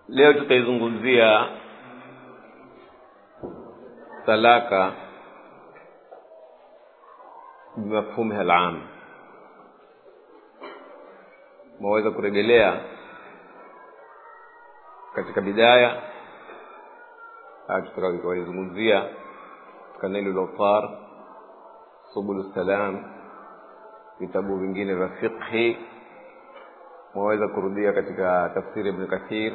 leo tutaizungumzia talaka bimafhumiha alam maweza kuregelea katika bidaya tutakaizungumzia katika nailu lautar subulu salam vitabu vingine vya fiqhi mwaweza kurudia katika tafsiri ibn kathir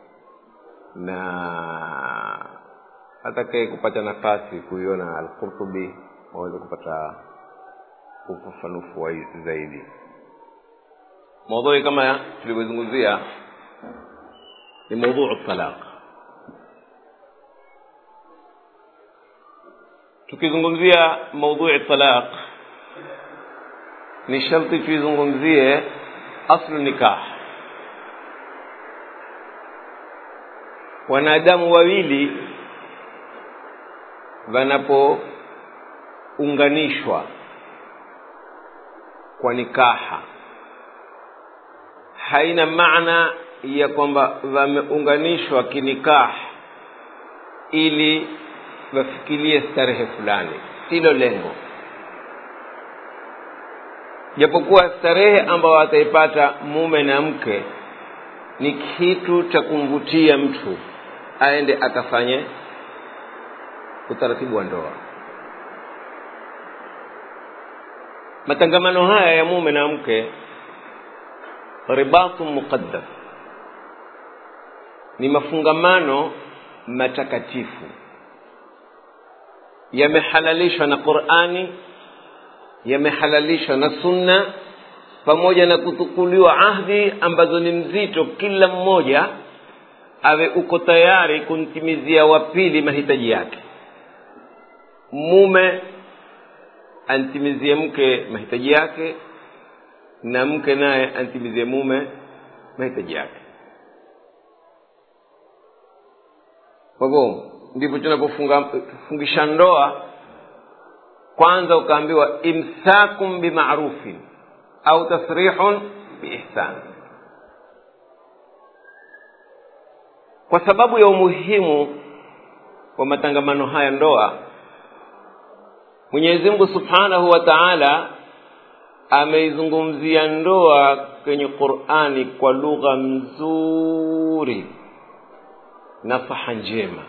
na atakaye kupata nafasi kuiona alqurtubi waweza kupata ufafanufu zaidi maudhui kama tulivyozungumzia ni maudhuu talaq tukizungumzia maudhui talaq ni sharti tuizungumzie aslu nikah wanadamu wawili wanapounganishwa kwa nikaha haina maana ya kwamba wameunganishwa kinikah ili wafikirie starehe fulani silo lengo japokuwa starehe ambayo ataipata mume na mke ni kitu cha kumvutia mtu aende akafanye utaratibu wa ndoa matangamano haya ya mume na mke ribatu muqaddas ni mafungamano matakatifu yamehalalishwa na qurani yamehalalishwa na sunna pamoja na kutukuliwa ahdi ambazo ni mzito kila mmoja awe uko tayari kumtimizia wa pili mahitaji yake mume antimizie mke mahitaji yake na mke naye antimizie mume mahitaji yake kwa hivyo ndivyo tunapofungisha ndoa kwanza ukaambiwa imsakum bimarufin au tasrihun biihsan kwa sababu ya umuhimu wa matangamano haya ndoa mwenyezi mungu subhanahu wa taala ameizungumzia ndoa kwenye qurani kwa lugha mzuri na faha njema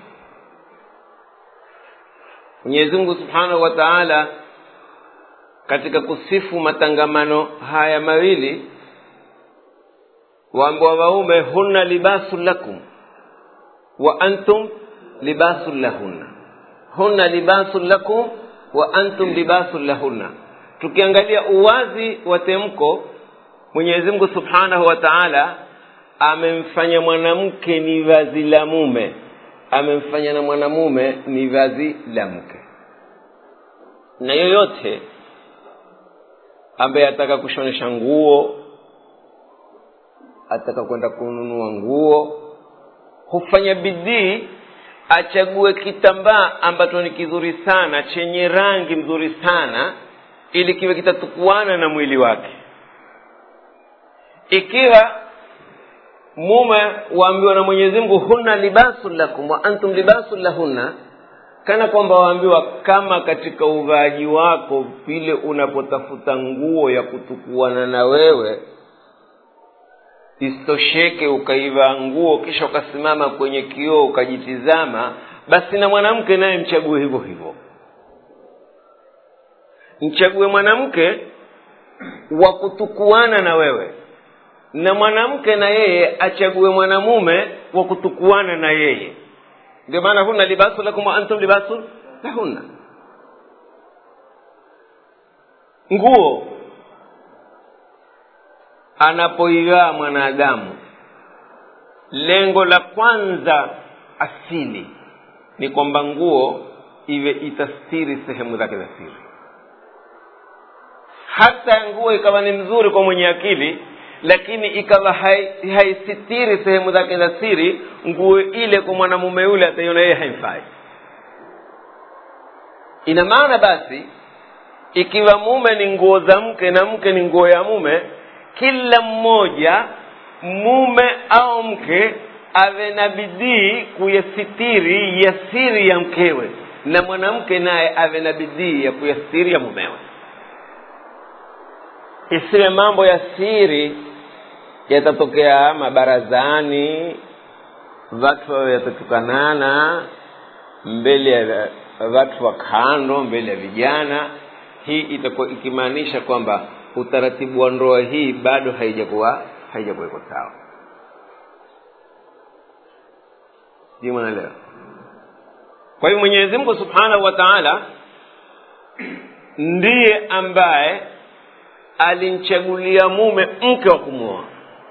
mwenyezi mungu subhanahu wa taala katika kusifu matangamano haya mawili waambiwa waume hunna libasun lakum wa antum libasun lahunna hunna libasun lakum wa antum libasun lahunna tukiangalia uwazi wa temko mwenyezi mungu subhanahu wa taala amemfanya mwanamke ni vazi la mume amemfanya na mwanamume ni vazi la mke na yoyote ambaye ataka kushonesha nguo ataka kwenda kununua nguo hufanya bidii achague kitambaa ambacho ni kizuri sana chenye rangi mzuri sana ili kiwe kitatukuana na mwili wake ikiwa mume waambiwa na mwenyezi mungu hunna libasun lakum wa antum libasun lahunna kana kwamba waambiwa kama katika uvaaji wako vile unapotafuta nguo ya kutukuana na wewe isitosheke ukaivaa nguo kisha ukasimama kwenye kioo ukajitizama basi na mwanamke naye mchague hivyo hivyo mchague mwanamke wa kutukuana na wewe na mwanamke na yeye achague mwanamume wa kutukuana na yeye ndio maana hunna libasu lakum wa antum libasun lahunna nguo anapoivaa mwanadamu lengo la kwanza asili ni kwamba nguo iwe itastiri sehemu zake za siri hata nguo ikawa ni mzuri kwa mwenye akili lakini ikawa haisitiri hai sehemu zake za siri nguo ile kwa mwanamume yule ataiona yeye haimfai ina maana basi ikiwa mume ni nguo za mke na mke ni nguo ya mume kila mmoja mume au mke awe na bidii kuyasitiri ya siri ya mkewe na mwanamke naye awe na bidii ya kuyasitiri ya mumewe isiwe mambo ya siri yatatokea mabarazani watu wawe yatatukanana mbele ya watu wa kando mbele ya vijana hii itakuwa ikimaanisha kwamba utaratibu wa ndoa hii bado haijakuwa haijakuwekwa sawa sijui mwanaelewa kwa hivyo mwenyezi mungu subhanahu wa taala ndiye ambaye alimchagulia mume mke wa kumwoa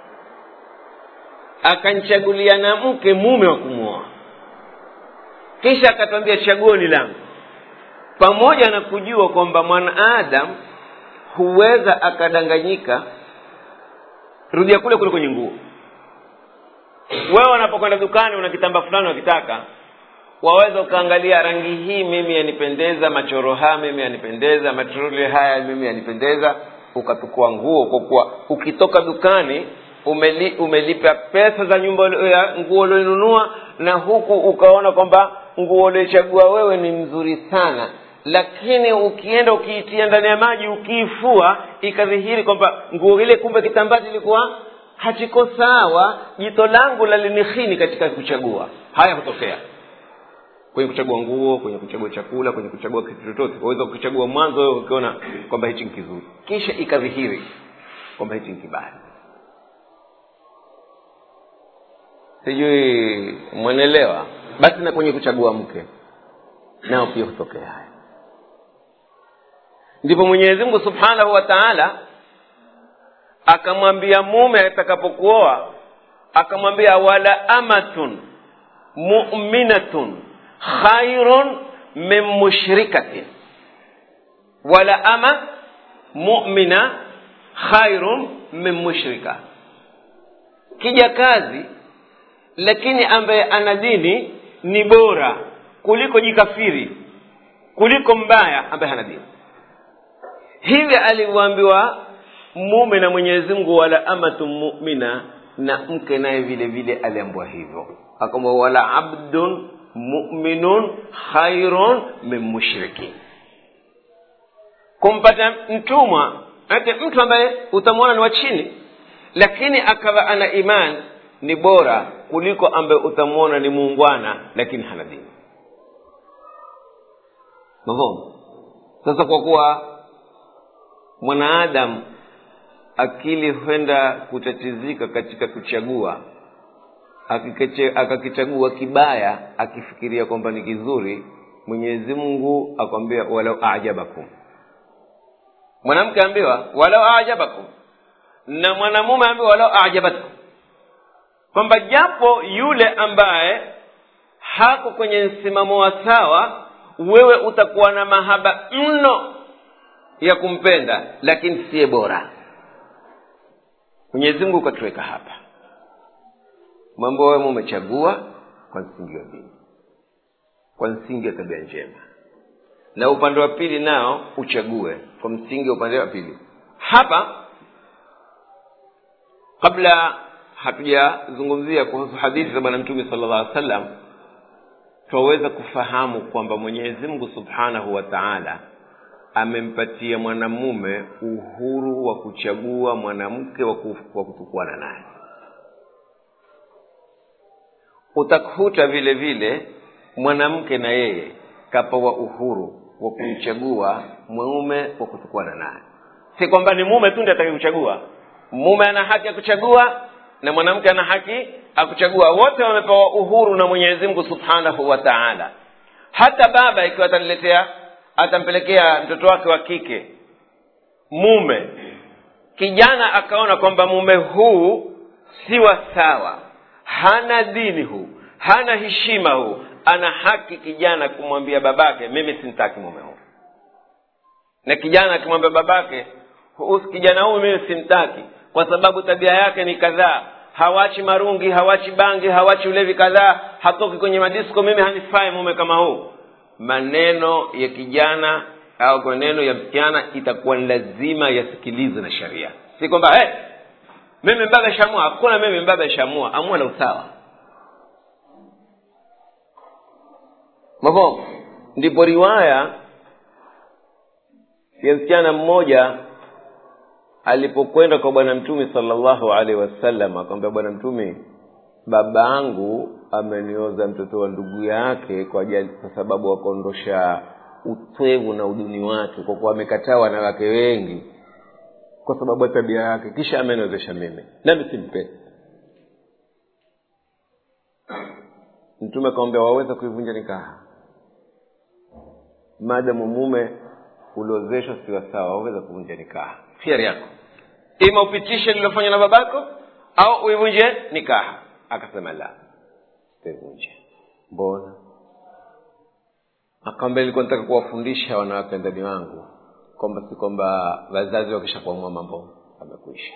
akanchagulia na mke mume wa kumwoa kisha akatwambia chaguo ni langu pamoja na kujua kwamba mwanaadamu huweza akadanganyika rudia kule kule kwenye nguo wewe unapokwenda dukani una kitamba fulani unakitaka waweza ukaangalia rangi hii mimi yanipendeza machoro haya mimi yanipendeza matroli haya mimi yanipendeza ukatukua nguo kwa kuwa ukitoka dukani umeli, umelipa pesa za nyumba ya nguo ulioinunua na huku ukaona kwamba nguo uliochagua wewe ni mzuri sana lakini ukienda ukiitia ndani ya maji ukiifua ikadhihiri kwamba nguo ile kumbe kitambaa kilikuwa hakiko sawa jito langu lalinihini katika kuchagua haya hutokea kwenye kuchagua nguo kwenye kuchagua chakula kwenye kuchagua kitu chochote waweza kukichagua mwanzo wewe ukiona kwamba hichi ni kizuri kisha ikadhihiri kwamba hichi ni kibaya sijui mwenelewa basi na kwenye kuchagua mke nao pia hutokea haya ndipo mwenyezi mungu subhanahu wa taala akamwambia mume atakapokuoa akamwambia wala amatun muminatun khairun min mushrikatin wala ama mumina khairun min mushrika kija kazi lakini ambaye ana dini ni bora kuliko jikafiri kuliko mbaya ambaye hana dini hivi alivyoambiwa mume na mwenyezi mungu wala amatu mumina na mke naye vile vile aliambiwa hivyo akamwa wala abdun muminun khairun min mushrikin kumpata mtumwa ate mtu ambaye utamwona ni wa chini lakini akawa ana imani ni bora kuliko ambaye utamwona ni muungwana lakini hana dini mafhumu sasa kwa kuwa mwanaadamu akili huenda kutatizika katika kuchagua akakichagua kibaya akifikiria kwamba ni kizuri mwenyezi mungu akwambia walau ajabakum mwanamke ambiwa walau ajabakum na mwanamume ambiwa walau ajabatkum kwamba japo yule ambaye hako kwenye msimamo wa sawa wewe utakuwa na mahaba mno ya kumpenda lakini siye bora mwenyezi mungu ukatuweka hapa mambo wewe umechagua kwa msingi wa dini kwa msingi wa tabia njema na upande wa pili nao uchague kwa msingi wa upande wa pili hapa kabla hatujazungumzia kuhusu hadithi za bwana mtume sala llah alih sallam twaweza kufahamu kwamba mwenyezi mungu subhanahu wa taala amempatia mwanamume uhuru wa kuchagua mwanamke wa kutukuana naye utakuta vile vile mwanamke na yeye kapawa uhuru wa kumchagua mume wa kutukuana naye si kwamba ni mume tu ndi atake kuchagua mume ana haki ya kuchagua na mwanamke ana haki akuchagua wote wamepewa uhuru na mwenyezi mungu subhanahu wa taala hata baba ikiwa ataniletea atampelekea mtoto wake wa kike mume kijana akaona kwamba mume huu si wa sawa hana dini huu hana heshima huu ana haki kijana kumwambia babake mimi simtaki mume huu na kijana akimwambia babake kijana huyu mimi simtaki kwa sababu tabia yake ni kadhaa hawachi marungi hawachi bangi hawachi ulevi kadhaa hatoki kwenye madisko mimi hanifai mume kama huu maneno ya kijana au maneno ya msichana itakuwa ni lazima yasikilizwe na sharia si kwamba hey, mimi mbaba shamua hakuna mimi mbaba shamua amua la usawa mafo ndipo riwaya ya msichana mmoja alipokwenda kwa bwana mtume salllahu alaihi wasallam akamwambia bwana mtume baba yangu amenioza mtoto wa ndugu yake kwa, ajali, kwa sababu akaondosha utwevu na uduni wake kwa kuwa amekataa wanawake wengi kwa sababu ya tabia yake kisha ameniozesha mimi nami simpe mtume akamwambia waweza kuivunja nikaha maadamu mume uliozeshwa siwa sawa waweza kuvunja nikaha khiari yako ima upitishe lilofanywa na babako au uivunje nikaha akasema la sitaivunja mbona akamwambia ilikuwa nataka kuwafundisha wanawake ndani wangu kwamba si kwamba wazazi wakishakuamua mambo amekuisha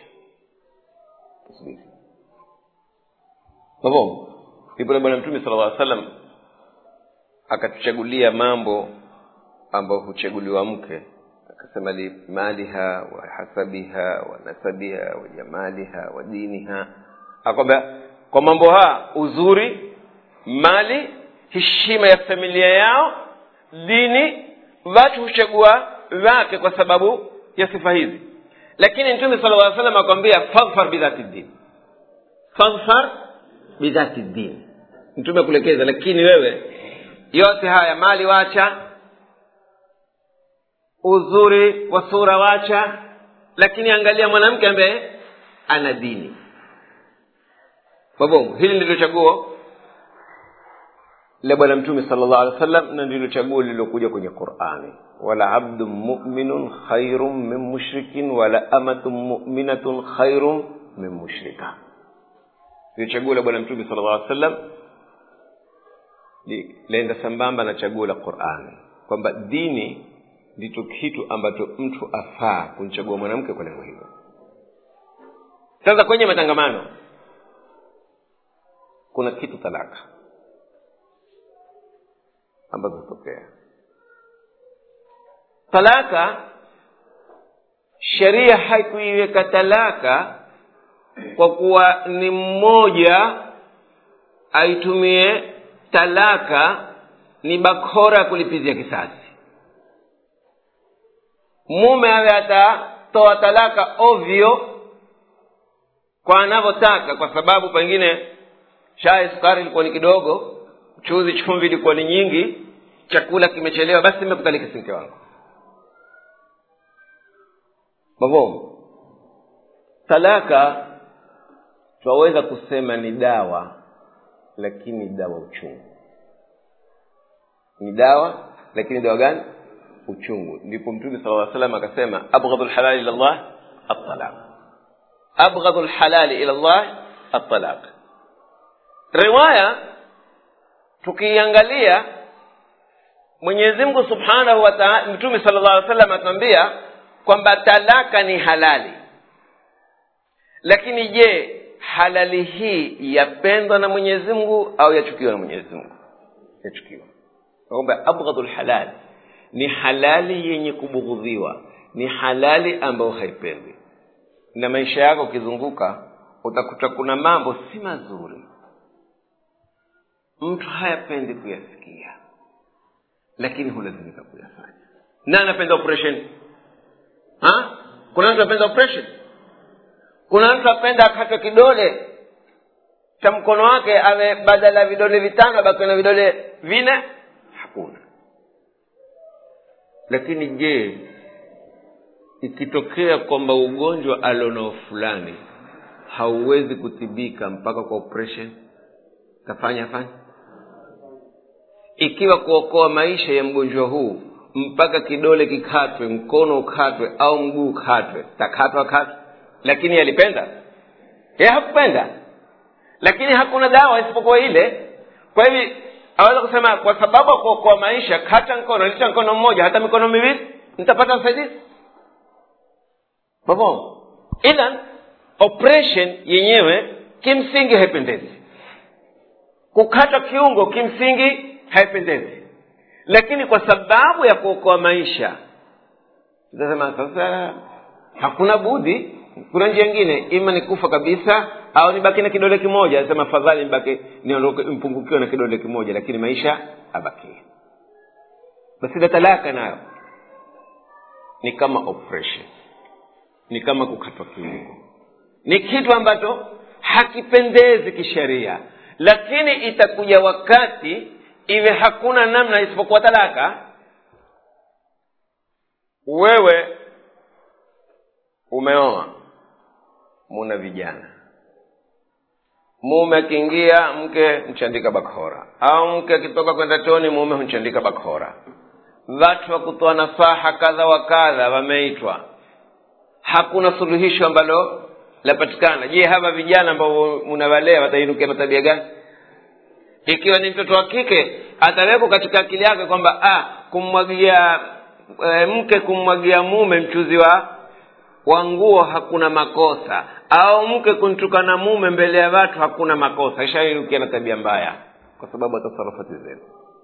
mavo ndipo na bwana mtume sala llaw salam akatuchagulia mambo ambayo huchaguliwa mke akasema limaliha wa hasabiha wa nasabiha wa jamaliha wa diniha akwambia kwa mambo haya uzuri mali heshima ya familia yao dini watu huchagua wake kwa sababu ya sifa hizi lakini mtume sala llaw salam akwambia faghfar bidhati din faghfar bidhati din mtume kulekeza lakini wewe yote haya mali wacha uzuri wa sura wacha lakini angalia mwanamke ambaye ana dini babongo hili ndilo chaguo la bwana mtume sala llahu alih wa sallam na ndilo chaguo lililokuja kwenye qurani wala abdun muminun khairun min mushrikin wala amatun muminatun khairun min mushrika ndilo chaguo la bwana mtume sala llahu alih wa sallam laenda sambamba na chaguo la qurani kwamba dini ndicho kitu ambacho mtu afaa kumchagua mwanamke kwa lengo hilo sasa kwenye matangamano kuna kitu talaka ambazo hutokea talaka sheria haikuiweka talaka kwa kuwa ni mmoja aitumie talaka ni bakora ya kulipizia kisasi mume awe atatoa talaka ovyo kwa anavyotaka kwa sababu pengine chai sukari ilikuwa ni kidogo chuzi chumvi ilikuwa ni nyingi chakula kimechelewa basi nimekutalika si mke wangu mavomo talaka twaweza kusema ni dawa lakini dawa uchungu ni dawa lakini dawa gani uchungu ndipo mtume sala lla salam akasema abghadhu lhalali ila llah altalaq abghadhu lhalali ila llah altalaq riwaya tukiiangalia mwenyezi mungu subhanahu wa taala mtume sala llah alih salam atuambia kwamba talaka ni halali lakini je halali hii yapendwa na mwenyezi mungu au yachukiwa na mwenyezi mungu yachukiwa kwamba abghadhu lhalali ni halali yenye kubughudhiwa ni halali ambayo haipendwi na maisha yako ukizunguka utakuta kuna mambo si mazuri mtu hayapendi kuyasikia lakini hulazimika kuyafanya na anapenda operation ha? kuna mtu apenda operation kuna mtu apenda akatwe kidole cha mkono wake awe badala ya vidole vitano abakiwe na vidole vine hakuna lakini je ikitokea kwamba ugonjwa alionao fulani hauwezi kutibika mpaka kwa operation tafanya fanya ikiwa kuokoa maisha ya mgonjwa huu mpaka kidole kikatwe mkono ukatwe au mguu ukatwe takatwa katwe lakini alipenda ye hakupenda lakini hakuna dawa isipokuwa ile kwa hivi aweza kusema kwa sababu ya kuokoa maisha kata mkono licha mkono mmoja hata mikono miwili nitapata usaidizi mavo idhan operation yenyewe kimsingi haipendezi kukata kiungo kimsingi haipendezi lakini kwa sababu ya kuokoa maisha tutasema sasa hakuna budi kuna njia ingine ima ni kufa kabisa au nibaki na kidole kimoja asema fadhali nibaki niondoke mpungukiwe na kidole kimoja lakini maisha abakie basi na talaka nayo ni kama operation ni kama kukatwa kiungo ni kitu ambacho hakipendezi kisheria lakini itakuja wakati iwe hakuna namna isipokuwa talaka wewe umeoa muna vijana mume akiingia mke mchandika bakora au mke akitoka kwenda choni mume hunchandika bakora watu wa kutoa nafaha kadha wa kadha wameitwa hakuna suluhisho ambalo lapatikana je hawa vijana ambao munawalea watainukia na tabia gani ikiwa ni mtoto wa kike atawekwa katika akili yake kwamba ah, kummwagia e, mke kummwagia mume mchuzi wa wa nguo hakuna makosa au mke kumtukana mume mbele ya watu hakuna makosa ishainukia na tabia mbaya kwa sababu atasarufati zenu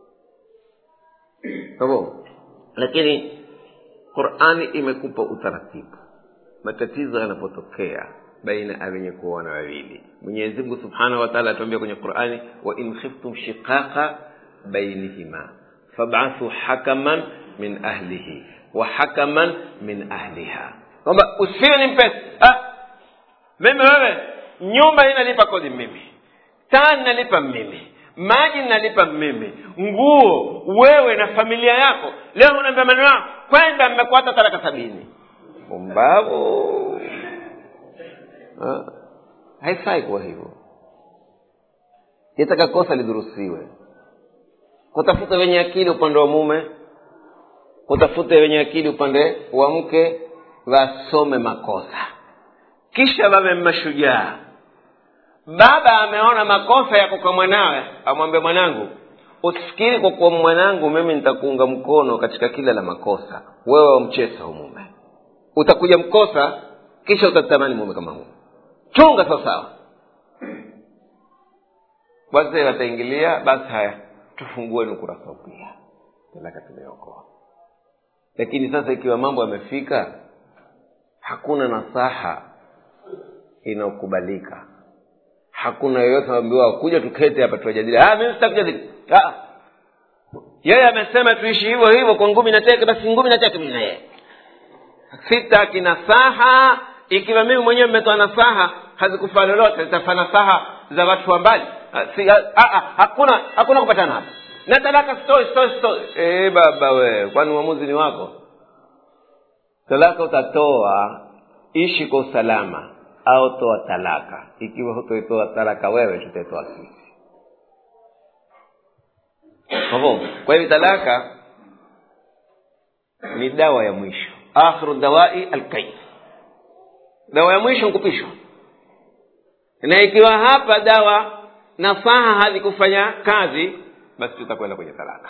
sababu lakini qurani imekupa utaratibu matatizo yanapotokea baina ya wenye kuona wawili mwenyezi mungu subhanahu wa taala atuambia kwenye qurani wa in khiftum shiqaqa bainihima fabathu hakaman min ahlihi wa hakaman min ahliha kwamba usiwe ni mpesa ah, mimi wewe nyumba hii nalipa kodi mimi taa nalipa mimi maji nalipa mimi nguo wewe na familia yako leo unaambia maneno yako kwenda mmekuata talaka sabini pumbavu haifai kuwa hivyo yataka kosa lidhurusiwe kutafuta wenye akili upande wa mume kutafute wenye akili upande wa mke wasome makosa kisha wawe mashujaa baba ameona makosa yako kwa mwanawe amwambie mwanangu usifikiri kwa kuwa mwanangu mimi nitakuunga mkono katika kila la makosa wewe wamchesa hu mume utakuja mkosa kisha utatamani mume kama huu chunga sawasawa wazee wataingilia basi haya tufungueni ukurasa upya talaka tumeokoa lakini sasa ikiwa mambo yamefika hakuna nasaha inayokubalika hakuna yoyote ambiwa kuja tukete hapa tuwajadili ah, mimi sitakujadili ah. yeye amesema tuishi hivyo hivyo kwa ngumi na teke basi ngumi na teke mimi na yeye sitaki nasaha ikiwa mimi mwenyewe mmetoa nasaha hazikufaa lolote zitafaa nasaha za watu wa mbali si, a, a, hakuna hakuna kupatana hapa na talaka stoi stoi stoi e, baba we kwani uamuzi ni wako talaka utatoa ishi kwa usalama au toa talaka ikiwa hutoitoa talaka wewe tutaitoa sisi kwa hivyo talaka ni dawa ya mwisho akhiru dawai alkaid dawa ya mwisho nkupishwa na ikiwa hapa dawa nasaha hazikufanya kazi basi tutakwenda kwenye talaka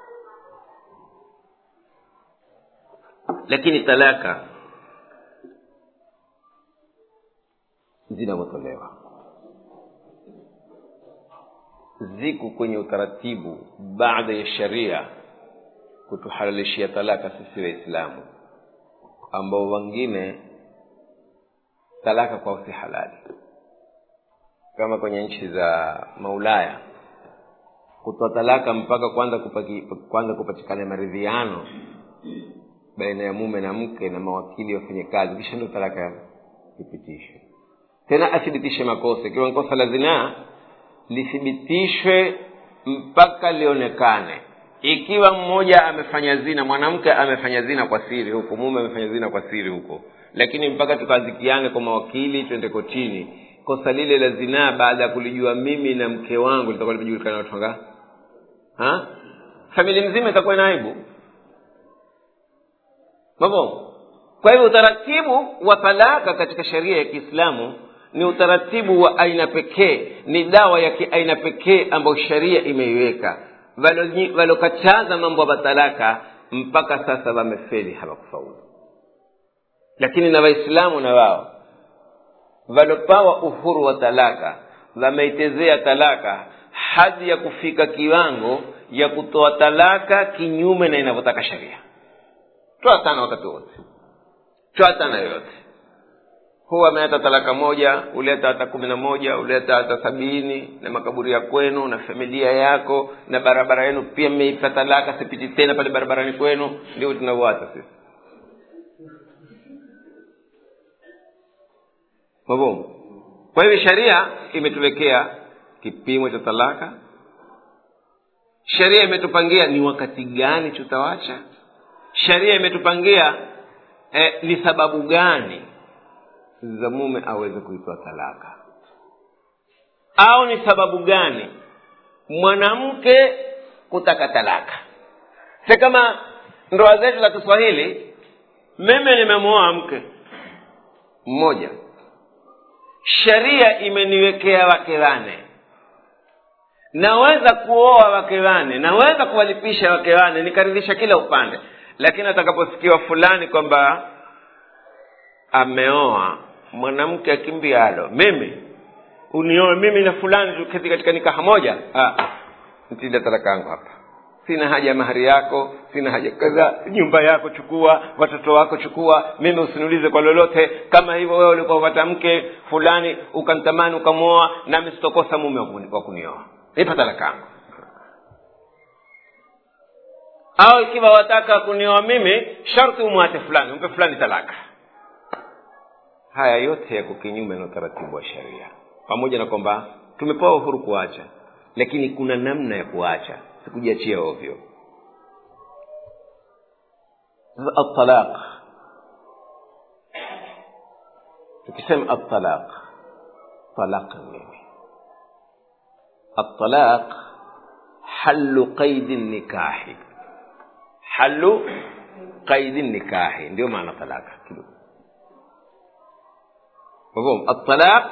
lakini talaka zinavyotolewa ziko kwenye utaratibu baada ya sharia kutuhalalishia talaka sisi waislamu ambao wengine talaka kwao si halali kama kwenye nchi za maulaya kutoa talaka mpaka kwanza kupaki, kwanza kupatikana maridhiano baina ya mume na mke na mawakili wafanye kazi kisha ndio talaka ipitishwe tena athibitishe makosa ikiwa ni kosa la zinaa lithibitishwe mpaka lionekane ikiwa mmoja amefanya zina mwanamke amefanya zina kwa siri huko mume amefanya zina kwa siri huko lakini mpaka tukazikiane kwa mawakili twende kotini kosa lile la zinaa baada ya kulijua mimi na mke wangu litakuwa limejulikana watu wangapi familia mzima itakuwa ina aibu mabo kwa hivyo utaratibu wa talaka katika sheria ya kiislamu ni utaratibu wa aina pekee ni dawa ya kiaina pekee ambayo sheria imeiweka walokataza mambo ya talaka mpaka sasa wamefeli hawakufaulu lakini na waislamu na wao walopawa uhuru wa talaka wameitezea talaka hadi ya kufika kiwango ya kutoa talaka kinyume na inavyotaka sheria toa sana wakati wote toa sana yoyote huwa ameata talaka moja uleta hata kumi na moja uleta hata sabini na makaburi ya kwenu na familia yako na barabara yenu pia mmeipa talaka sipiti tena pale barabarani kwenu ndio tunauata sisi mabomu kwa hivyo sharia imetuwekea kipimo cha talaka sheria imetupangia ni wakati gani tutawacha sheria imetupangia eh, ni sababu gani za mume aweze kuitoa talaka au ni sababu gani mwanamke kutaka talaka si kama ndoa zetu za kiswahili mimi nimemuoa mke mmoja sheria imeniwekea wake wane naweza kuoa wake wane naweza kuwalipisha wake wane nikaridhisha kila upande lakini atakaposikiwa fulani kwamba ameoa mwanamke akimbialo mimi unioe mimi na fulani tuketi katika nikaha moja ntilia talaka yangu hapa sina haja ya mahari yako sina haja kadha nyumba yako chukua watoto wako chukua mimi usiniulize kwa lolote kama hivyo wewe ulikuwa upata mke fulani ukamtamani ukamwoa nami sitokosa mume wa kunioa nipa talaka yangu au ikiwa wataka kunioa mimi sharti umwate fulani umpe fulani talaka haya yote yako kinyume na utaratibu wa sheria pamoja na kwamba tumepewa uhuru kuacha lakini kuna namna ya kuacha sikujiachia ovyo atalaq tukisema atalaq talaq nini atalaq halu qaidi nikahi halu qaidi nikahi ndio maana talaka kidogo مفهوم الطلاق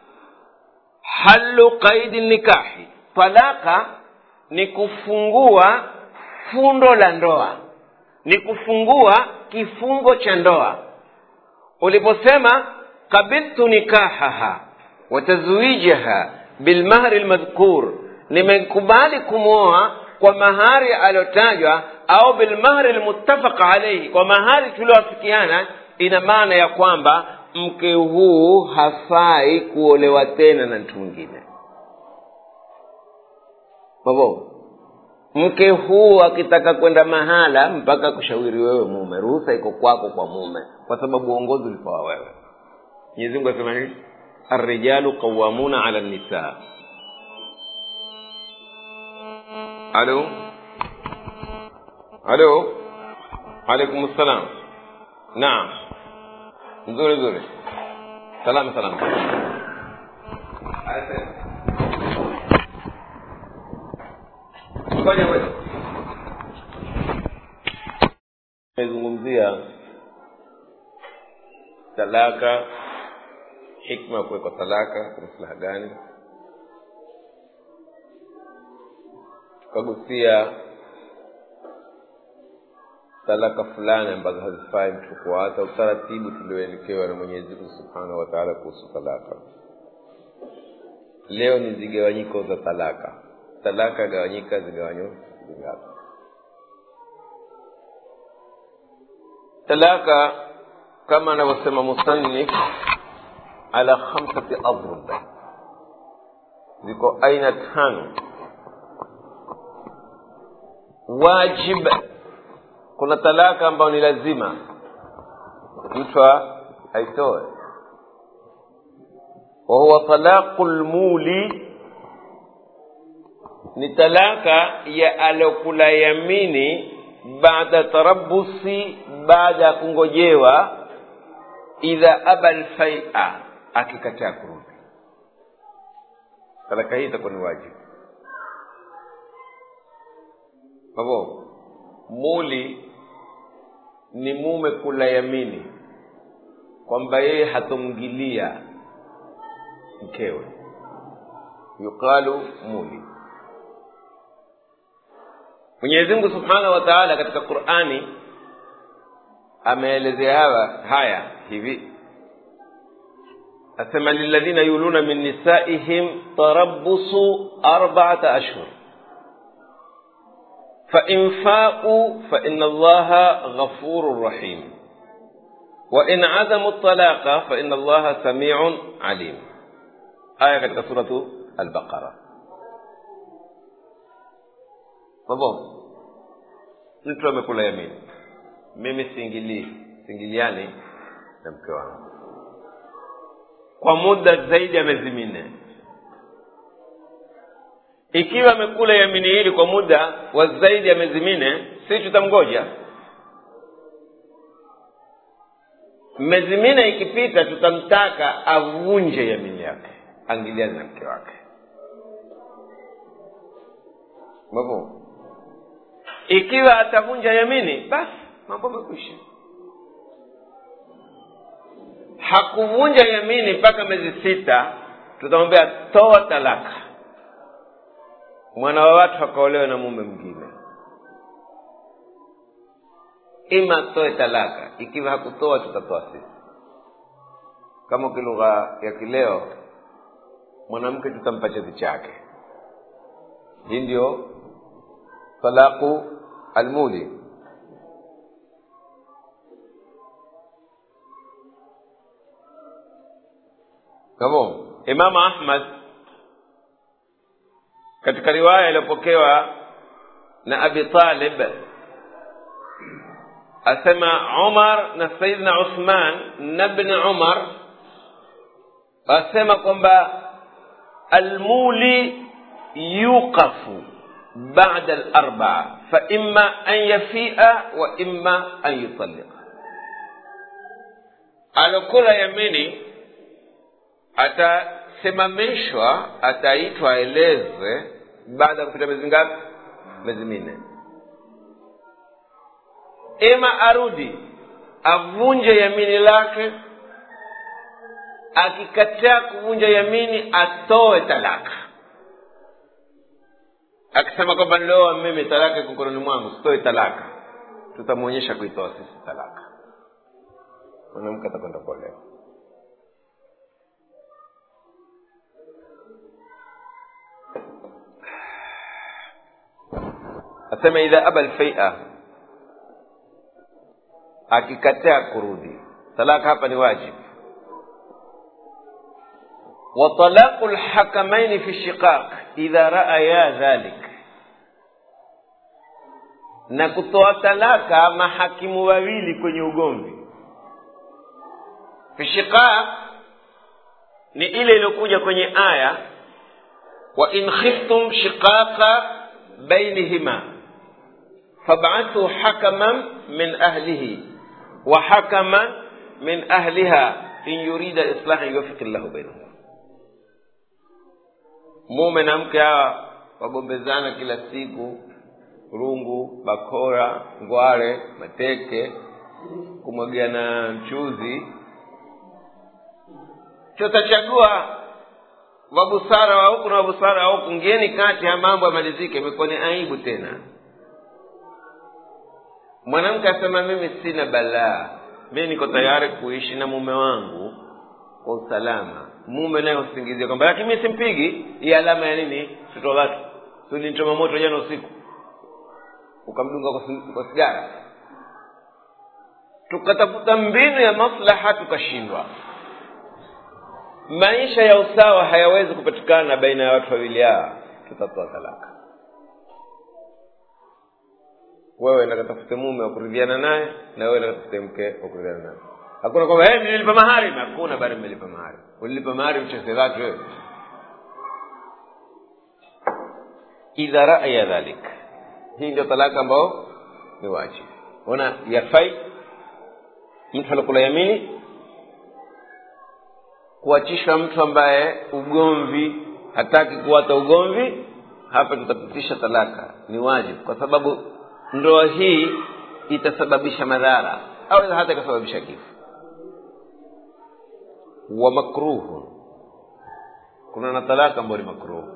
حل قيد النكاح talaka ni kufungua fundo la ndoa ni kufungua kifungo cha ndoa uliposema kabiltu nikahaha wa tazwijaha bilmahri lmadhkur nimekubali kumwoa kwa mahari aliyotajwa au bilmahri lmuttafaq alaihi kwa mahari tulioafikiana ina maana ya kwamba mke huu hafai kuolewa tena na mtu mwingine babo mke huu akitaka kwenda mahala mpaka kushauri wewe mume ruhusa iko kwako kwa mume kwa sababu uongozi ulipewa wewe mwenyezi mungu asema nini arrijalu qawamuna ala nisa alo alo alaikum ssalam naam nzuri nzuri salama salama fanya wewe nimezungumzia talaka hikma ya kuwekwa talaka kwa maslaha gani tukagusia talaka fulani ambazo hazifai mtu kuata utaratibu tulioelekewa na mwenyezi mungu subhanahu wa taala kuhusu talaka leo ni zigawanyiko za talaka talaka gawanyika zigawanyo zingapi talaka kama anavyosema musannif ala khamsati adrub ziko aina tano wajib kuna talaka ambayo ni lazima mtu aitoe wahuwa talaqu lmuli ni talaka ya alokula yamini baada tarabusi baada ya kungojewa idha aba lfaia akikataa kurudi talaka hii itakuwa ni wajibu havo muli ni mume kula yamini kwamba yeye hatomgilia mkewe yuqalu muli mwenyezi mungu subhanahu wa taala katika qurani ameelezea hawa haya hivi asema liladhina yuluna min nisaihim tarabusu arbaata ashhur fain fau faina allaha ghafurun rahim وإن عزموا الطلاق فإن الله سميع عليم آية katika suratu Al-Baqara. Babo, mtu amekula yamini, mimi siingilii, siingiliani na mke wangu kwa muda zaidi ya miezi minne. Ikiwa amekula yamini hili kwa muda wa zaidi ya miezi minne, si tutamgoja miezi minne ikipita tutamtaka avunje yamini yake angiliani na mke wake Mabo. ikiwa atavunja yamini basi mambo amekwisha hakuvunja yamini mpaka miezi sita tutamwambia toa talaka mwana wa watu akaolewa na mume mwingine ima atoe talaka ikiwa hakutoa tutatoa sisi kama kilugha ya kileo mwanamke tutampa cheti chake hii ndio talaku almuli kamo imamu ahmad katika riwaya iliyopokewa na abi talib asema umar na saidna uthman na bni umar asema kwamba almuli yuqafu bada alarbaa faima an yafia wa ima an yutalliqa alokula yamini atasimamishwa ataitwa aelezwe baada ya kupita miezi ngapi miezi minne ima arudi avunje yamini lake akikataa kuvunja yamini atoe talaka akisema kwamba nilioa mimi talaka iko mkononi mwangu sitoe talaka tutamwonyesha kuitoa sisi talaka mwanamke atakwenda kuolewa asema idha aba lfaia akikataa kurudi talaka hapa ni wajibu وطلاق الحكمين في الشقاق إذا رأيا ذلك na kutoa talaka mahakimu wawili kwenye ugomvi fishiqaq ni ile iliyokuja kwenye aya wa in khiftum shiqaqa bainihima fab'athu hakaman min ahlihi wa hakaman min ahliha in yurida islahan yuwaffiq llahu bainahuma mume na mke hawa wagombezana kila siku rungu bakora ngware mateke kumwagiana mchuzi chotachagua wabusara wa huku na wabusara wa huku ngieni kati ya mambo yamalizike imekuwa ni aibu tena mwanamke asema mimi sina balaa mi niko tayari kuishi na mume wangu kwa usalama mume naye usingizia kwamba lakini mi simpigi hii alama ya nini mtoto wake sulinchoma moto jana usiku ukamdunga kwa, kwa sigara tukatafuta mbinu ya maslaha tukashindwa maisha ya usawa hayawezi kupatikana baina ya watu wawili hawa tutatoa talaka wewe nakatafute mume wa kuridhiana naye na wewe nakatafute mke wa kuridhiana naye hakuna kwamba hey, nililipa mahari hakuna bado mmelipa mahari ulilipa mahari mcheze watu wewe idha raya dhalik hii ndio talaka ambao ni wajibu ona yafai mtu alikula yamini kuachishwa mtu ambaye ugomvi hataki kuwata ugomvi hapa tutapitisha talaka ni wajibu kwa sababu ndoa hii itasababisha madhara au hata ikasababisha kifo wa makruhu kuna na talaka ambayo ni makruhu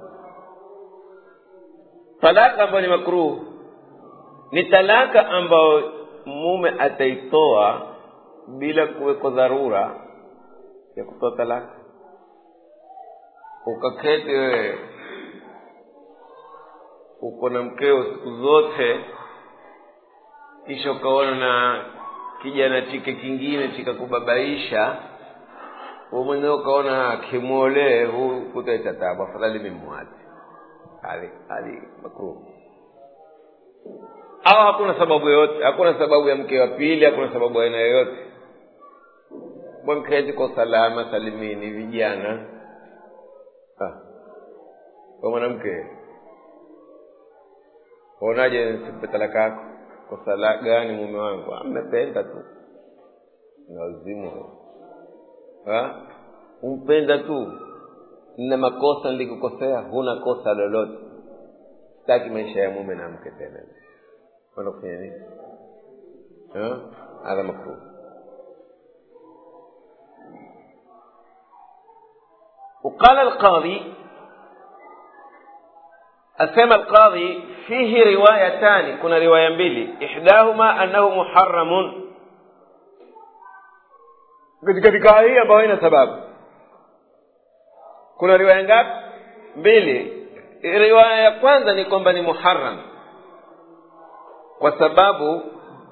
talaka ambayo ni makruhu ni talaka ambayo mume ataitoa bila kuwekwa dharura ya kutoa talaka ukaketi wewe uko na mkeo siku zote kisha ukaona na kijana chike kingine chikakubabaisha wewe mwenyewe ukaona kimwolee huu kutaleta tabu afadhali mimwache hali hali makruh au hakuna sababu yoyote hakuna sababu ya mke wa pili hakuna sababu ya aina yoyote mketi kwa salama salimini vijana ah. kwa mwanamke waonaje sipe talaka yako kwa sala gani mume wangu amependa tu nazimu umpenda tu na makosa nilikukosea huna kosa lolote sitaki maisha ya mume na mke tena kwenda kufanya nini hadha makruh وقال القاضي أسمى القاضي فيه روايتان كنا رواية mbili إحداهما أنه محرم katika hii ambayo haina sababu kuna riwaya ngapi mbili riwaya ya kwanza ni kwamba ni muharam kwa sababu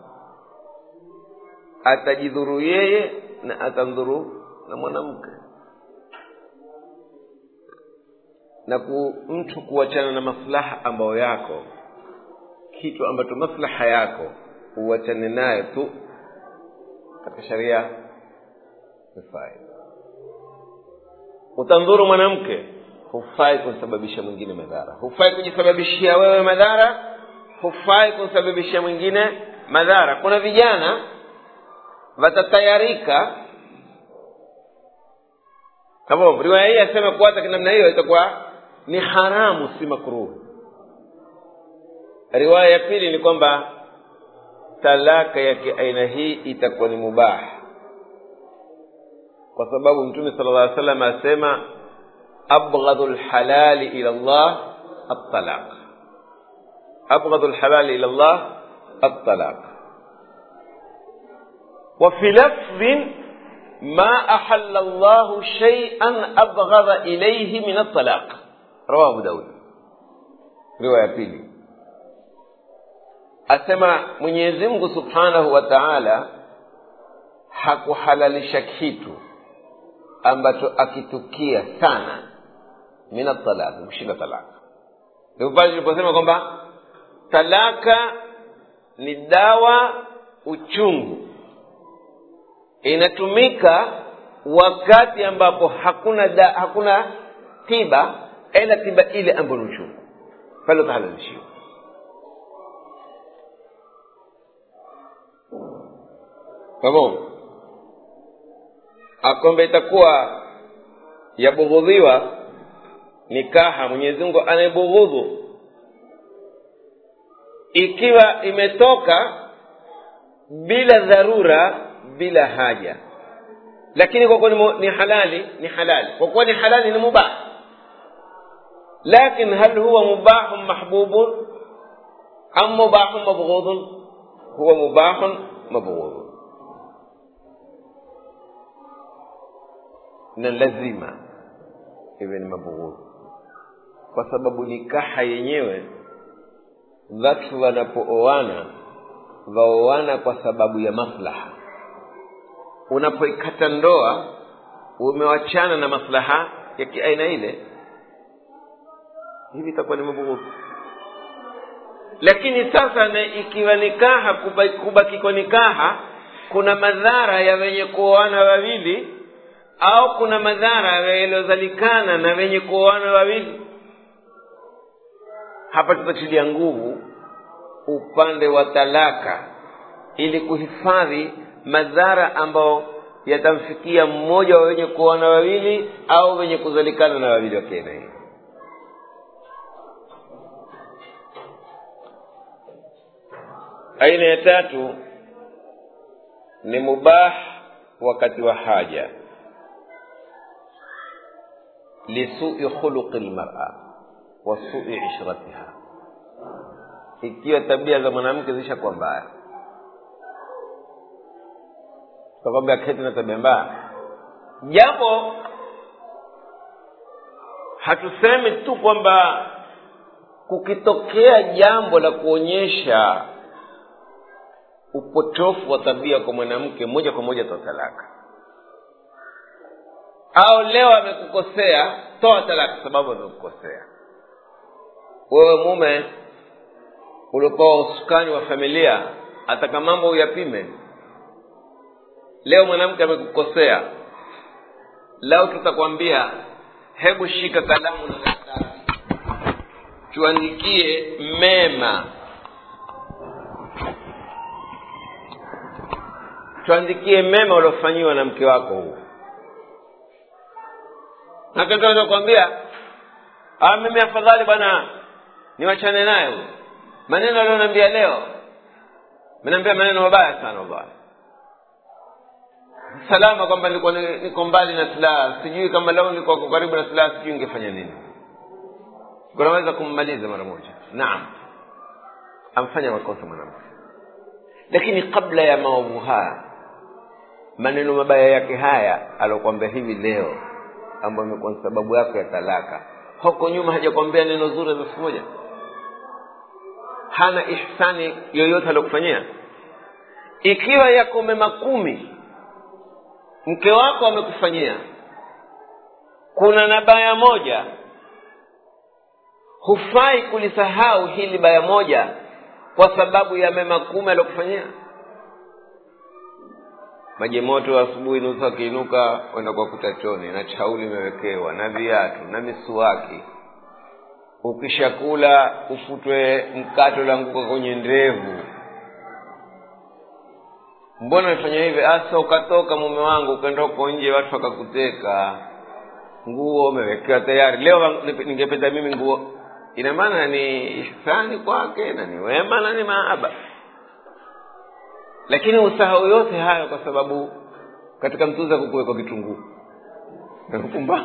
atajidhuru yeye na atandhuru na mwanamke na ku, mtu kuachana na maslaha ambayo yako kitu ambacho maslaha yako uachane nayo tu katika sharia hufai utandhuru mwanamke hufai kumsababisha mwingine madhara hufai kujisababishia wewe madhara hufai kumsababishia mwingine madhara kuna vijana watatayarika kama riwaya hii asema kuata namna hiyo itakuwa ni haramu si makruhu riwaya ya pili ni kwamba talaka ya kiaina hii itakuwa ni mubah kwa sababu mtume sala llah salam asema abghadhu lhalali ila llah altalaq abghadhu lhalali ila llah altalaq وفي لفظ ما أحل الله شيئا أبغض إليه من الطلاق رواه أبو داود رواية بيلي asema mwenyezi mungu subhanahu wa taala hakuhalalisha kitu ambacho akitukia sana mina talaka kushinda talaka ndipo pale tuliposema kwamba talaka ni dawa uchungu inatumika wakati ambapo hakuna da, hakuna tiba ila tiba ile ambayo ni uchungu pale utahalalishiwa pamoja akwamba itakuwa yabughudhiwa nikaha mwenyezi mungu anayebughudhu ikiwa imetoka bila dharura bila haja lakini kwa kuwa ni halali ni halali kwa kuwa ni halali ni mubah lakin hal huwa mubahun mahbubun am mubahun mabghudun huwa mubahun mabghudun na lazima iwe ni mabughudhu kwa sababu nikaha yenyewe watu wanapooana waoana kwa sababu ya maslaha unapoikata ndoa umewachana na maslaha ya kiaina ile hivi itakuwa ni mabughudhu lakini sasa na ikiwa nikaha kubaki kwa nikaha kuna madhara ya wenye kuoana wawili au kuna madhara yaliyozalikana na wenye kuoana wawili hapa tutatilia nguvu upande wa talaka ili kuhifadhi madhara ambayo yatamfikia mmoja wa wenye kuoana wawili au wenye kuzalikana na wawili wa kiaina hii aina ya tatu ni mubah wakati wa haja lisui khuluqi lmara wa sui ishratiha ikiwa tabia za mwanamke zishakuwa mbaya sababu ya keti na tabia mbaya japo hatusemi tu kwamba kukitokea jambo la kuonyesha upotofu wa tabia kwa mwanamke moja kwa moja toa talaka au leo amekukosea toa talaka sababu amekukosea wewe mume uliokuwa usukani wa familia ataka mambo uyapime leo mwanamke amekukosea leo tutakwambia hebu shika kalamu na karatasi tuandikie mema tuandikie mema uliofanyiwa na mke wako huu nakitaweza kuambia mimi afadhali bwana niwachane naye huyu maneno aliyoniambia leo mnaambia maneno mabaya sana wallahi salama kwamba nilikuwa niko mbali na silaha sijui kama leo nilikuwa karibu na silaha sijui ingefanya nini kunaweza kummaliza mara moja naam amfanya makosa mwanamke lakini kabla ya maovu haya maneno mabaya yake haya aliokwambia hivi leo ambayo imekuwa ni sababu yako ya talaka huko nyuma hajakwambia neno zuri za siku moja hana ihsani yoyote aliokufanyia ikiwa yako mema kumi mke wako amekufanyia kuna na baya moja hufai kulisahau hili baya moja kwa sababu ya mema kumi aliokufanyia maji moto asubuhi nusu akiinuka kwenda kwa kutachoni na chauli imewekewa na viatu na misuwaki ukishakula ufutwe mkato ulanguka kwenye ndevu mbona umefanya hivi asa ukatoka mume wangu ukaenda uko nje watu wakakuteka nguo umewekewa tayari leo ningependa mimi nguo ina maana ni ihsani kwake na ni wema na ni maaba lakini usahau yote hayo kwa sababu katika mtuza kukuwekwa kitunguu pumbavu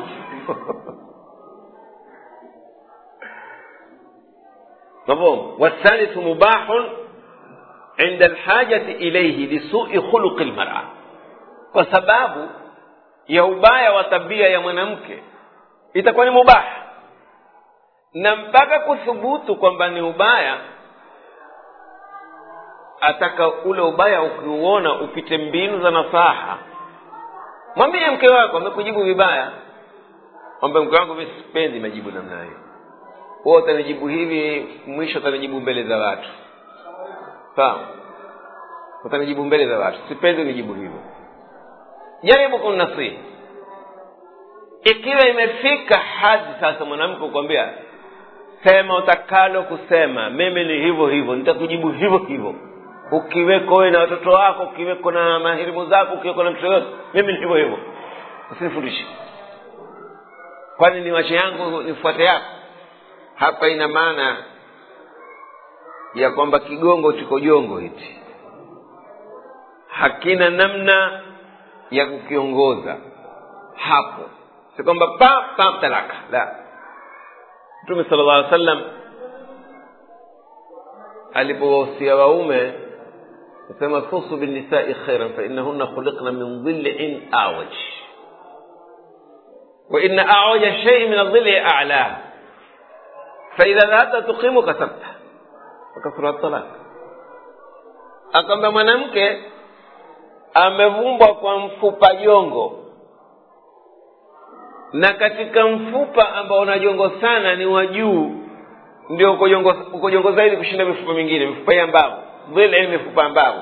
مفهوم والثالث مباح عند الحاجة إليه لسوء خلق المرأة وسباب ya ubaya wa tabia ya mwanamke itakuwa ni mubaha na mpaka kuthubutu kwamba ni ubaya ataka ule ubaya ukiuona upite mbinu za nasaha mwambie mke wako amekujibu vibaya kwamba mke wangu mi sipendi majibu namna hiyo huwa utanijibu hivi mwisho utanijibu mbele za watu sawa utanijibu mbele za watu sipendi unijibu hivyo jaribu kumnasihi ikiwa imefika hadi sasa mwanamke kukwambia sema utakalo kusema mimi ni hivyo hivyo nitakujibu hivyo hivyo ukiweko wewe na watoto wako ukiweko na mahirimu zako ukiweko na mtoto yote mimi ni hivyo hivyo usinifundishe kwani ni wache yangu nifuate yako hapa ina maana ya kwamba kigongo chiko jongo hichi hakina namna ya kukiongoza hapo si kwamba pa pa talaka la mtume sala llah alih sallam alipowahusia waume nasema khusu binnisai khairan fainahunna khuliqna min dhilin awaj وإن أعوج شيء من الظل أعلاه فإذا ذهبت تقيم كسرته وكسر الطلاق akwamba mwanamke amevumbwa kwa mfupa jongo na katika mfupa ambao una jongo sana ni wa juu ndio uko jongo, uko jongo zaidi kushinda mifupa mingine mifupa ya mbavu vile mifupa ya mbavu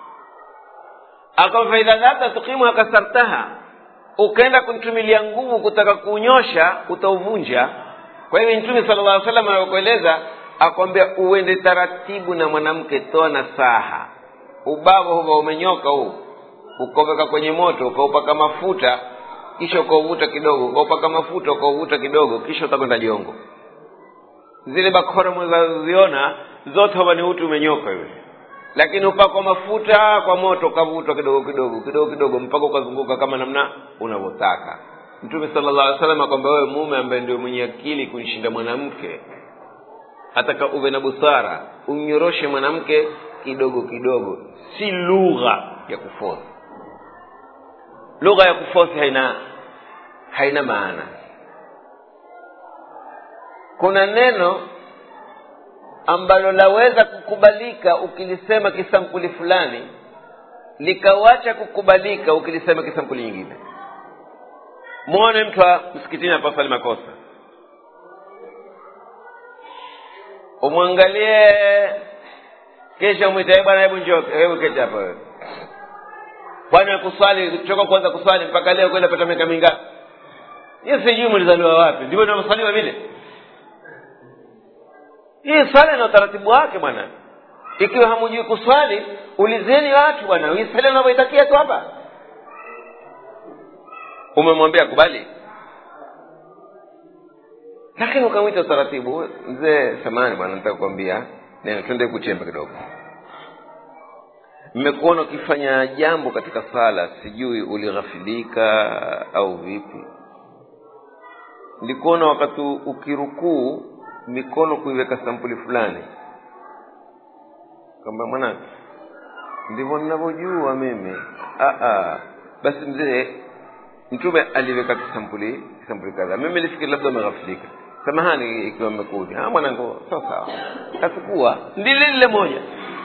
akama faidha dhata tukimu akasartaha ukaenda kunitumilia nguvu kutaka kuunyosha utauvunja kwa hivyo mtume sala llah salam anakueleza akwambia uende taratibu na mwanamke toa na saha ubavu huva umenyoka huu ukaweka kwenye moto ukaupaka mafuta kisha ukauvuta kidogo ukaupaka mafuta ukauvuta kidogo kisha utakwenda jongo zile bakora mwezaziona zote huwa ni uti umenyoka yule lakini upakwa mafuta kwa moto ukavutwa kidogo kidogo kidogo kidogo mpaka ukazunguka kama namna unavyotaka mtume sala llah alih salam akwamba wewe mume ambaye ndio mwenye akili kunishinda mwanamke ataka uwe na busara umnyoroshe mwanamke kidogo kidogo si lugha ya kufosi lugha ya kufosi haina haina maana kuna neno ambalo laweza kukubalika ukilisema kisampuli fulani likawacha kukubalika ukilisema kisampuli nyingine mwone mtu wa msikitini apasali makosa umwangalie kisha umwite bwana hebu njoo hebu keti hapa wewe kwani kuswali toka kuanza kuswali mpaka leo kwenda pata miaka mingapi hiyo sijui mlizaliwa wapi ndivyo inavyoswaliwa vile hii swala ina utaratibu wake bwana ikiwa hamujui kuswali ulizeni watu bwana hii swala unavyoitakia tu hapa umemwambia kubali lakini ukamwita utaratibu mzee samani bwana nataka kukwambia neno twende kuchemba kidogo mmekuona ukifanya jambo katika sala sijui ulighafilika au vipi nilikuona wakati ukirukuu mikono kuiweka sampuli fulani kwamba mwanangu ndivyo ninavyojua mimi Aa, basi mzee mtume aliweka kisampuli kisampuli kadhaa mimi nilifikiri labda umeghafilika samahani ikiwa mmekudi mwanangu sawa sawa kachukua ndile lile moja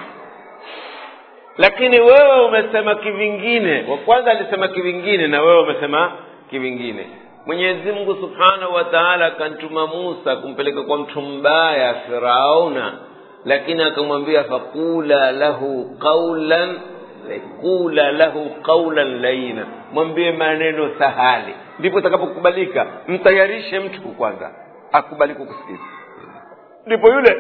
lakini wewe umesema kivingine wa kwanza alisema kivingine na wewe umesema kivingine mwenyezi mungu subhanahu wa taala akamtuma musa kumpeleka kwa mtu mbaya firauna lakini akamwambia fakula lahu qaulan kula lahu qaulan laina mwambie maneno sahali ndipo itakapokubalika mtayarishe mtu kwanza akubali kukusikiza ndipo yule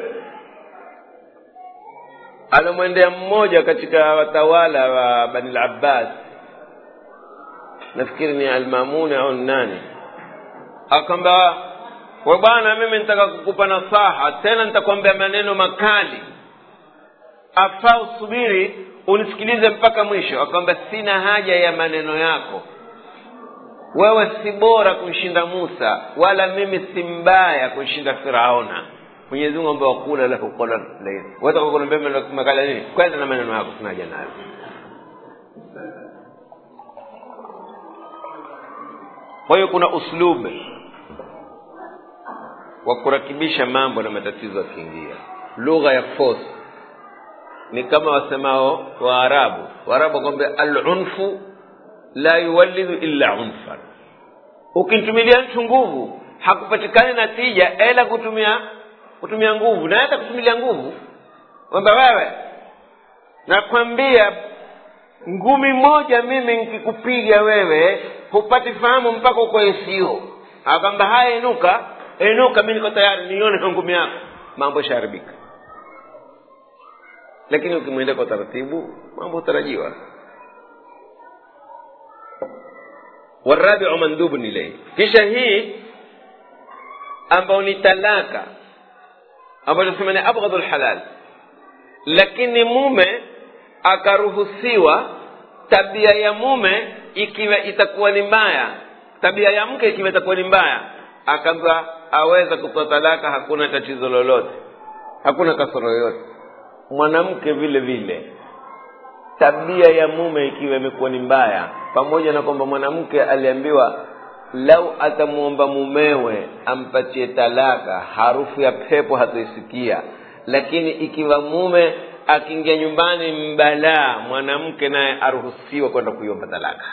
anamwendea mmoja katika watawala wa bani labbas nafikiri ni almamuni au nani akamba we bwana mimi nitaka kukupa nasaha tena nitakwambia maneno makali afaa usubiri unisikilize mpaka mwisho akwamba sina haja ya maneno yako wewe si bora kumshinda musa wala mimi si mbaya kumshinda firauna mwenyezi mungu ambaye wakula lahu qawlan lain wataka kuniambia maneno makali nini kwenda na maneno yako sina haja nayo kwa hiyo kuna uslub wa kurakibisha mambo na matatizo yakiingia lugha ya force ni kama wasemao waarabu waarabu wakwambia alunfu la yuwalidhu illa unfan ukimtumilia mtu nguvu hakupatikani natija ila kutumia kutumia nguvu na hata kutumilia nguvu kwamba wewe nakwambia ngumi moja mimi nkikupiga wewe hupati fahamu mpaka uko esio akwamba haya inuka inuka mi niko tayari nione ngumi yako mambo ishaharibika lakini ukimwendea kwa taratibu mambo hutarajiwa warabiu mandhubun ilaihi kisha hii ambayo ni talaka ambayo tunasema ni abghadhu lhalal lakini mume akaruhusiwa tabia ya mume ikiwa itakuwa ni mbaya tabia ya mke ikiwa itakuwa ni mbaya akaambiwa aweza kutoa talaka hakuna tatizo lolote hakuna kasoro yoyote mwanamke vile vile tabia ya mume ikiwa imekuwa ni mbaya pamoja na kwamba mwanamke aliambiwa lau atamwomba mumewe ampatie talaka harufu ya pepo hatoisikia lakini ikiwa mume akiingia nyumbani mbalaa mwanamke naye aruhusiwa kwenda kuiomba talaka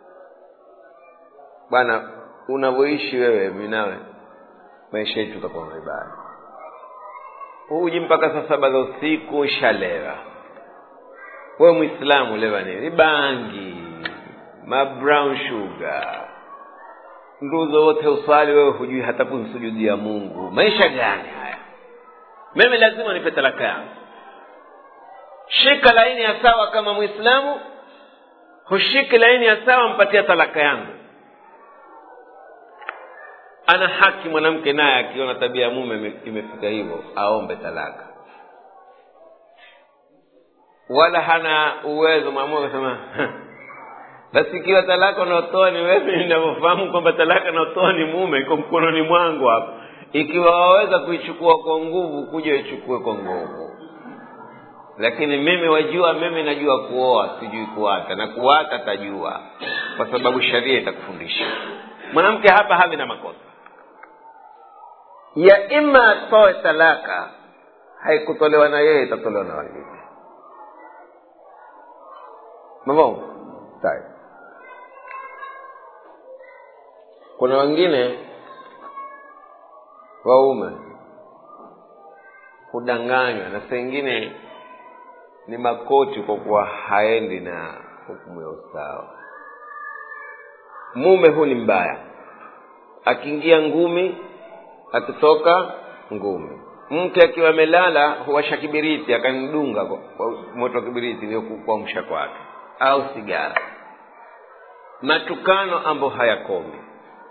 bwana unavyoishi wewe minawe maisha yetu utakuwa vibaya huji mpaka saa saba za usiku shalewa wewe mwislamu lewa nini bangi ma brown sugar nduzo wote uswali wewe hujui hata kumsujudia mungu maisha gani haya mimi lazima nipe talaka yangu shika laini ya sawa kama mwislamu hushiki laini ya sawa mpatia talaka yangu ana haki mwanamke naye akiona tabia ya mume imefika hivyo aombe talaka wala hana uwezo mwaamua akasema basi ikiwa talaka unaotoa ni wewe ninavyofahamu kwamba talaka naotoa ni mume iko mkononi mwangu hapa ikiwa waweza kuichukua kwa nguvu kuja ichukue kwa nguvu lakini mimi wajua mimi najua kuoa sijui kuata na kuata tajua kwa sababu sharia itakufundisha mwanamke hapa havi na makosa ya ima atoe talaka haikutolewa na yeye itatolewa na wengine mavongo sawa kuna wengine waume hudanganywa na saa ingine ni makoti kwa kuwa haendi na hukumu ya usawa mume huu ni mbaya akiingia ngumi akitoka ngumi mke akiwa amelala huwasha kibiriti akanidunga kwa kwa moto wa kibiriti ndio kuamsha kwake au sigara matukano ambayo hayakomi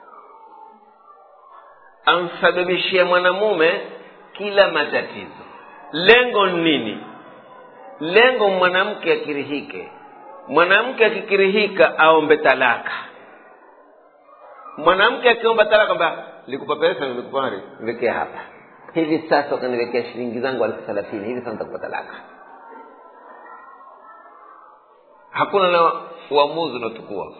amsababishia mwanamume kila matatizo lengo ni nini lengo mwanamke akirihike mwanamke akikirihika aombe talaka mwanamke akiomba talaka kwamba likupa pesa nilikupa mali niwekee hapa hivi sasa ukaniwekea shilingi zangu elfu thelathini hivi sasa nitakupa talaka hakuna na uamuzi unaotukua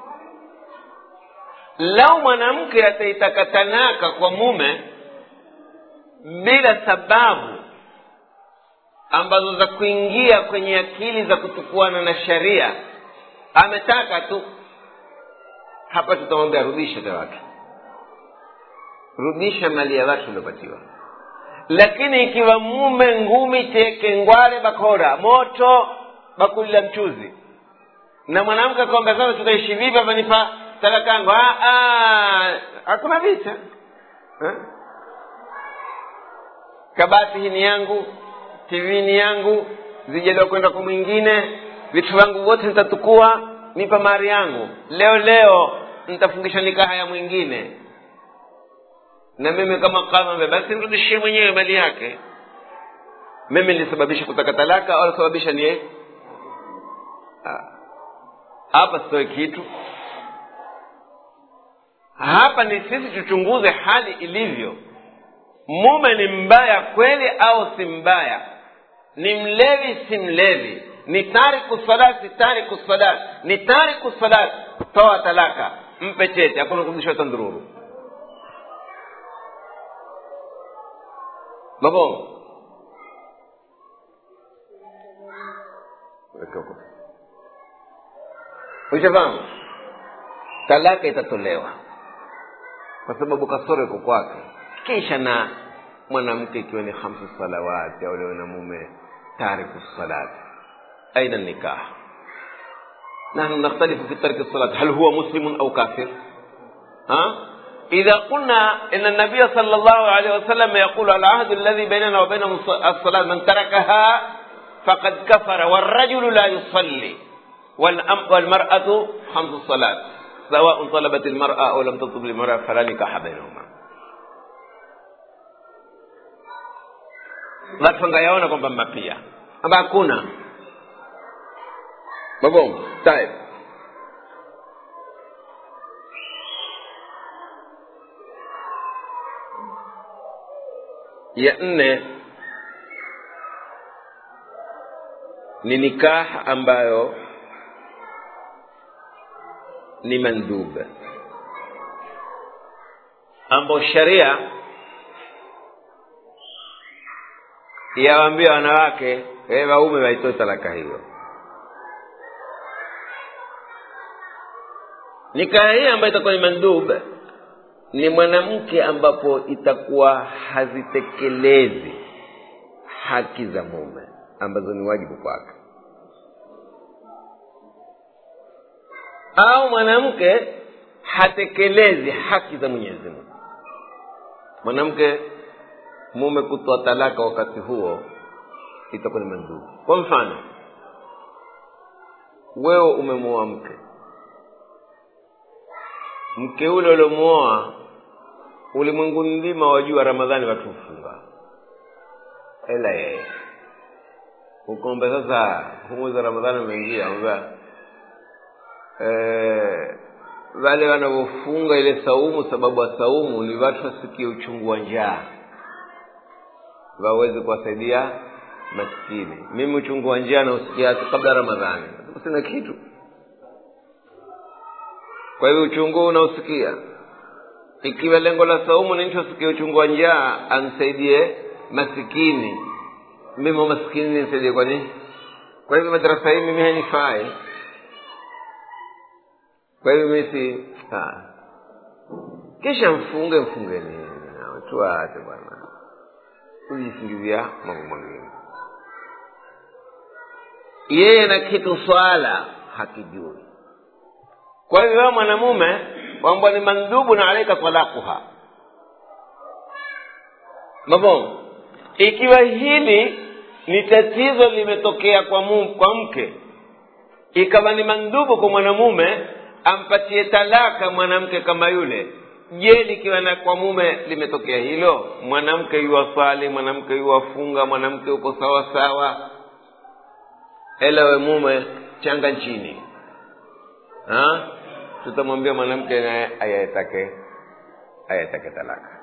lau mwanamke ataitaka talaka kwa mume bila sababu ambazo za kuingia kwenye akili za kutukuana na sharia ametaka tu hapa tutamwambia rudisha vya watu rudisha mali ya watu uliopatiwa lakini ikiwa mume ngumi teke ngware bakora moto bakuli la mchuzi na mwanamke akwamba sasa tutaishi vipi hapa nipa talakangu hakuna vita ha? kabati hii ni yangu tv ni yangu zijaliwa kwenda kwa mwingine vitu vyangu vyote nitatukua nipa mari yangu leo leo nitafungisha nikaha ya mwingine na mimi kama kama basi nirudishie mwenyewe mali yake mimi nilisababisha kutaka talaka au sababisha ni hapa sitoe kitu hapa ni sisi tuchunguze hali ilivyo mume ni mbaya kweli au si mbaya ni mlevi si mlevi ni tariku salat si tariku salat ni tariku salat toa talaka mpe chete hakuna kurudishwa tandururu mabongo ushafahamu talaka itatolewa kwa sababu kasoro iko kwake kisha na mwanamke ikiwa ni hamsu salawati au leo na mume tariku salati aina nikah نحن نختلف في ترك الصلاة هل هو مسلم أو كافر ها؟ إذا قلنا إن النبي صلى الله عليه وسلم يقول العهد الذي بيننا وبينهم الصلاة من تركها فقد كفر والرجل لا يصلي والمرأة خمس الصلاة سواء طلبت المرأة أو لم تطلب المرأة فلا نكاح بينهما watu wangayaona kwamba mapia amba hakuna mabongo tayeb ya nne ni nikah ambayo ni mandub ambayo sharia yawaambia wanawake e waume waitoe talaka hiyo nikaha hii ambayo itakuwa ni mandub ni mwanamke ambapo itakuwa hazitekelezi haki za mume ambazo ni wajibu kwake au mwanamke hatekelezi haki za mwenyezi mungu mwanamke mume kutoa talaka wakati huo itakuwa ni mandhuru kwa mfano wewe umemuoa mke mke ule uliomuoa ulimwengu mzima wajua ramadhani watu hufunga ela yeye ukombe sasa humu za ramadhani umeingia ambia eh, wale wanavyofunga ile saumu sababu wa saumu ni watu wasikie uchungu wa njaa waweze kuwasaidia maskini mimi uchungu wa njaa nausikia kabla ramadhani sina kitu kwa hivyo uchungu unausikia ikiwa lengo la saumu ni mtu asikie uchungu wa njaa amsaidie masikini mimi maskini nisaidie kwa nini kwa hivyo madarasa hii mimi hainifai kwa hivyo mimi si ah. kisha mfunge mfungeni tuache bwana kujisingizia mambo mengine yeye na kitu swala hakijui kwa hivyo wewe mwanamume kwamba ni mandhubu na alaika talaquha mabongo ikiwa hili ni tatizo limetokea kwa, mu, kwa mke ikawa ni mandhubu kwa mwanamume ampatie talaka mwanamke kama yule je likiwa na kwa mume limetokea hilo mwanamke yuwaswali mwanamke yuwafunga mwanamke uko sawa sawa elewe mume changa nchini ha? tutamwambia mwanamke naye ayatake ayatake talaka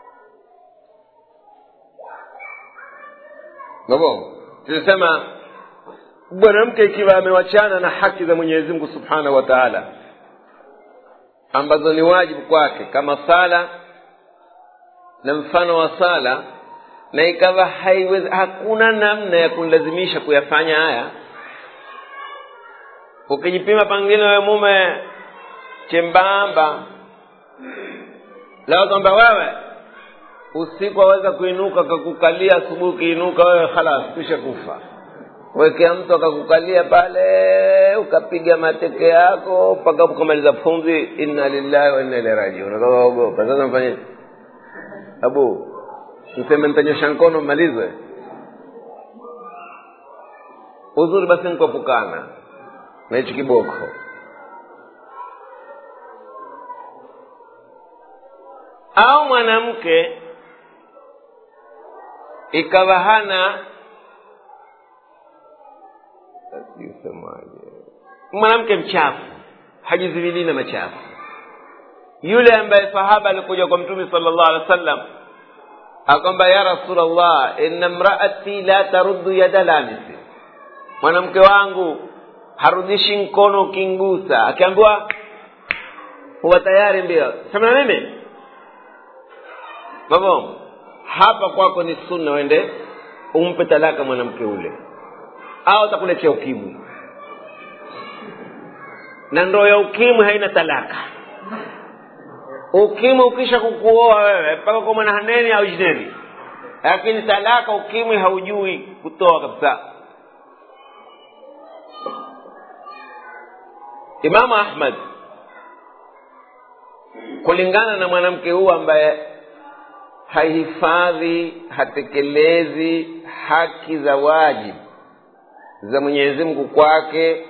ngabo tunasema mwanamke ikiwa amewachana na haki za mwenyezi mungu subhanahu wa taala ambazo ni wajibu kwake kama sala na mfano wa sala na ikawa haiwezi hakuna namna ya kumlazimisha kuyafanya haya ukijipima pangine wewe mume chembamba lao kwamba wewe usiku waweza kuinuka akakukalia asubuhi ukiinuka wewe halas kisha kufa wekea mtu akakukalia pale ukapiga mateke yako mpaka ukamaliza pumzi inna lillahi wa inna ilaihi rajiun ukaogopa sasa mfanye abu mseme nitanyosha mkono mmalizwe uzuri basi nikuepukana na hichi kiboko au mwanamke ikawa hana semaje mwanamke mchafu hajizivilii na machafu yule ambaye sahaba alikuja kwa mtume sala llahu alehi wa sallam akwamba ya rasulllah inna mraati la taruddu yada lamisi mwanamke wangu harudishi mkono ukingusa akiambiwa huwa tayari mbio sema na mimi babo hapa kwako ni sunna uende umpe talaka mwanamke ule au atakuletea ukimwi na ndoo ya ukimwi haina talaka ukimwi ukisha kukuoa wewe mpaka kwa mwanahaneni au jineni lakini talaka ukimwi haujui kutoa kabisa imamu ahmad kulingana na mwanamke huu ambaye haihifadhi hatekelezi haki za wajibu za mwenyezi mungu kwake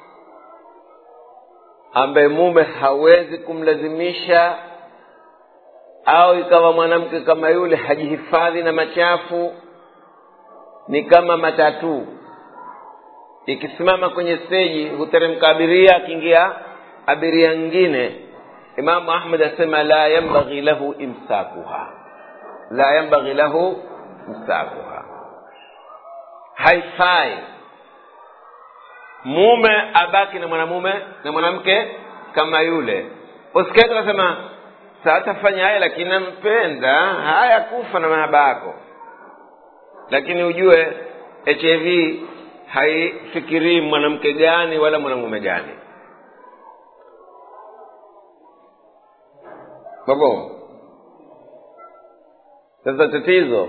ambaye mume hawezi kumlazimisha au ikawa mwanamke kama yule hajihifadhi na machafu ni kama matatu ikisimama kwenye steji huteremka abiria akiingia abiria ngine imamu ahmad asema la yambaghi lahu imsakuha la yambaghi lahu imsakuha haifai mume abaki na mwanamume na mwanamke kama yule usikati nasema satafanya haya lakini nampenda haya kufa na mahaba yako lakini ujue hiv haifikirii mwanamke gani wala mwanamume gani babo sasa tatizo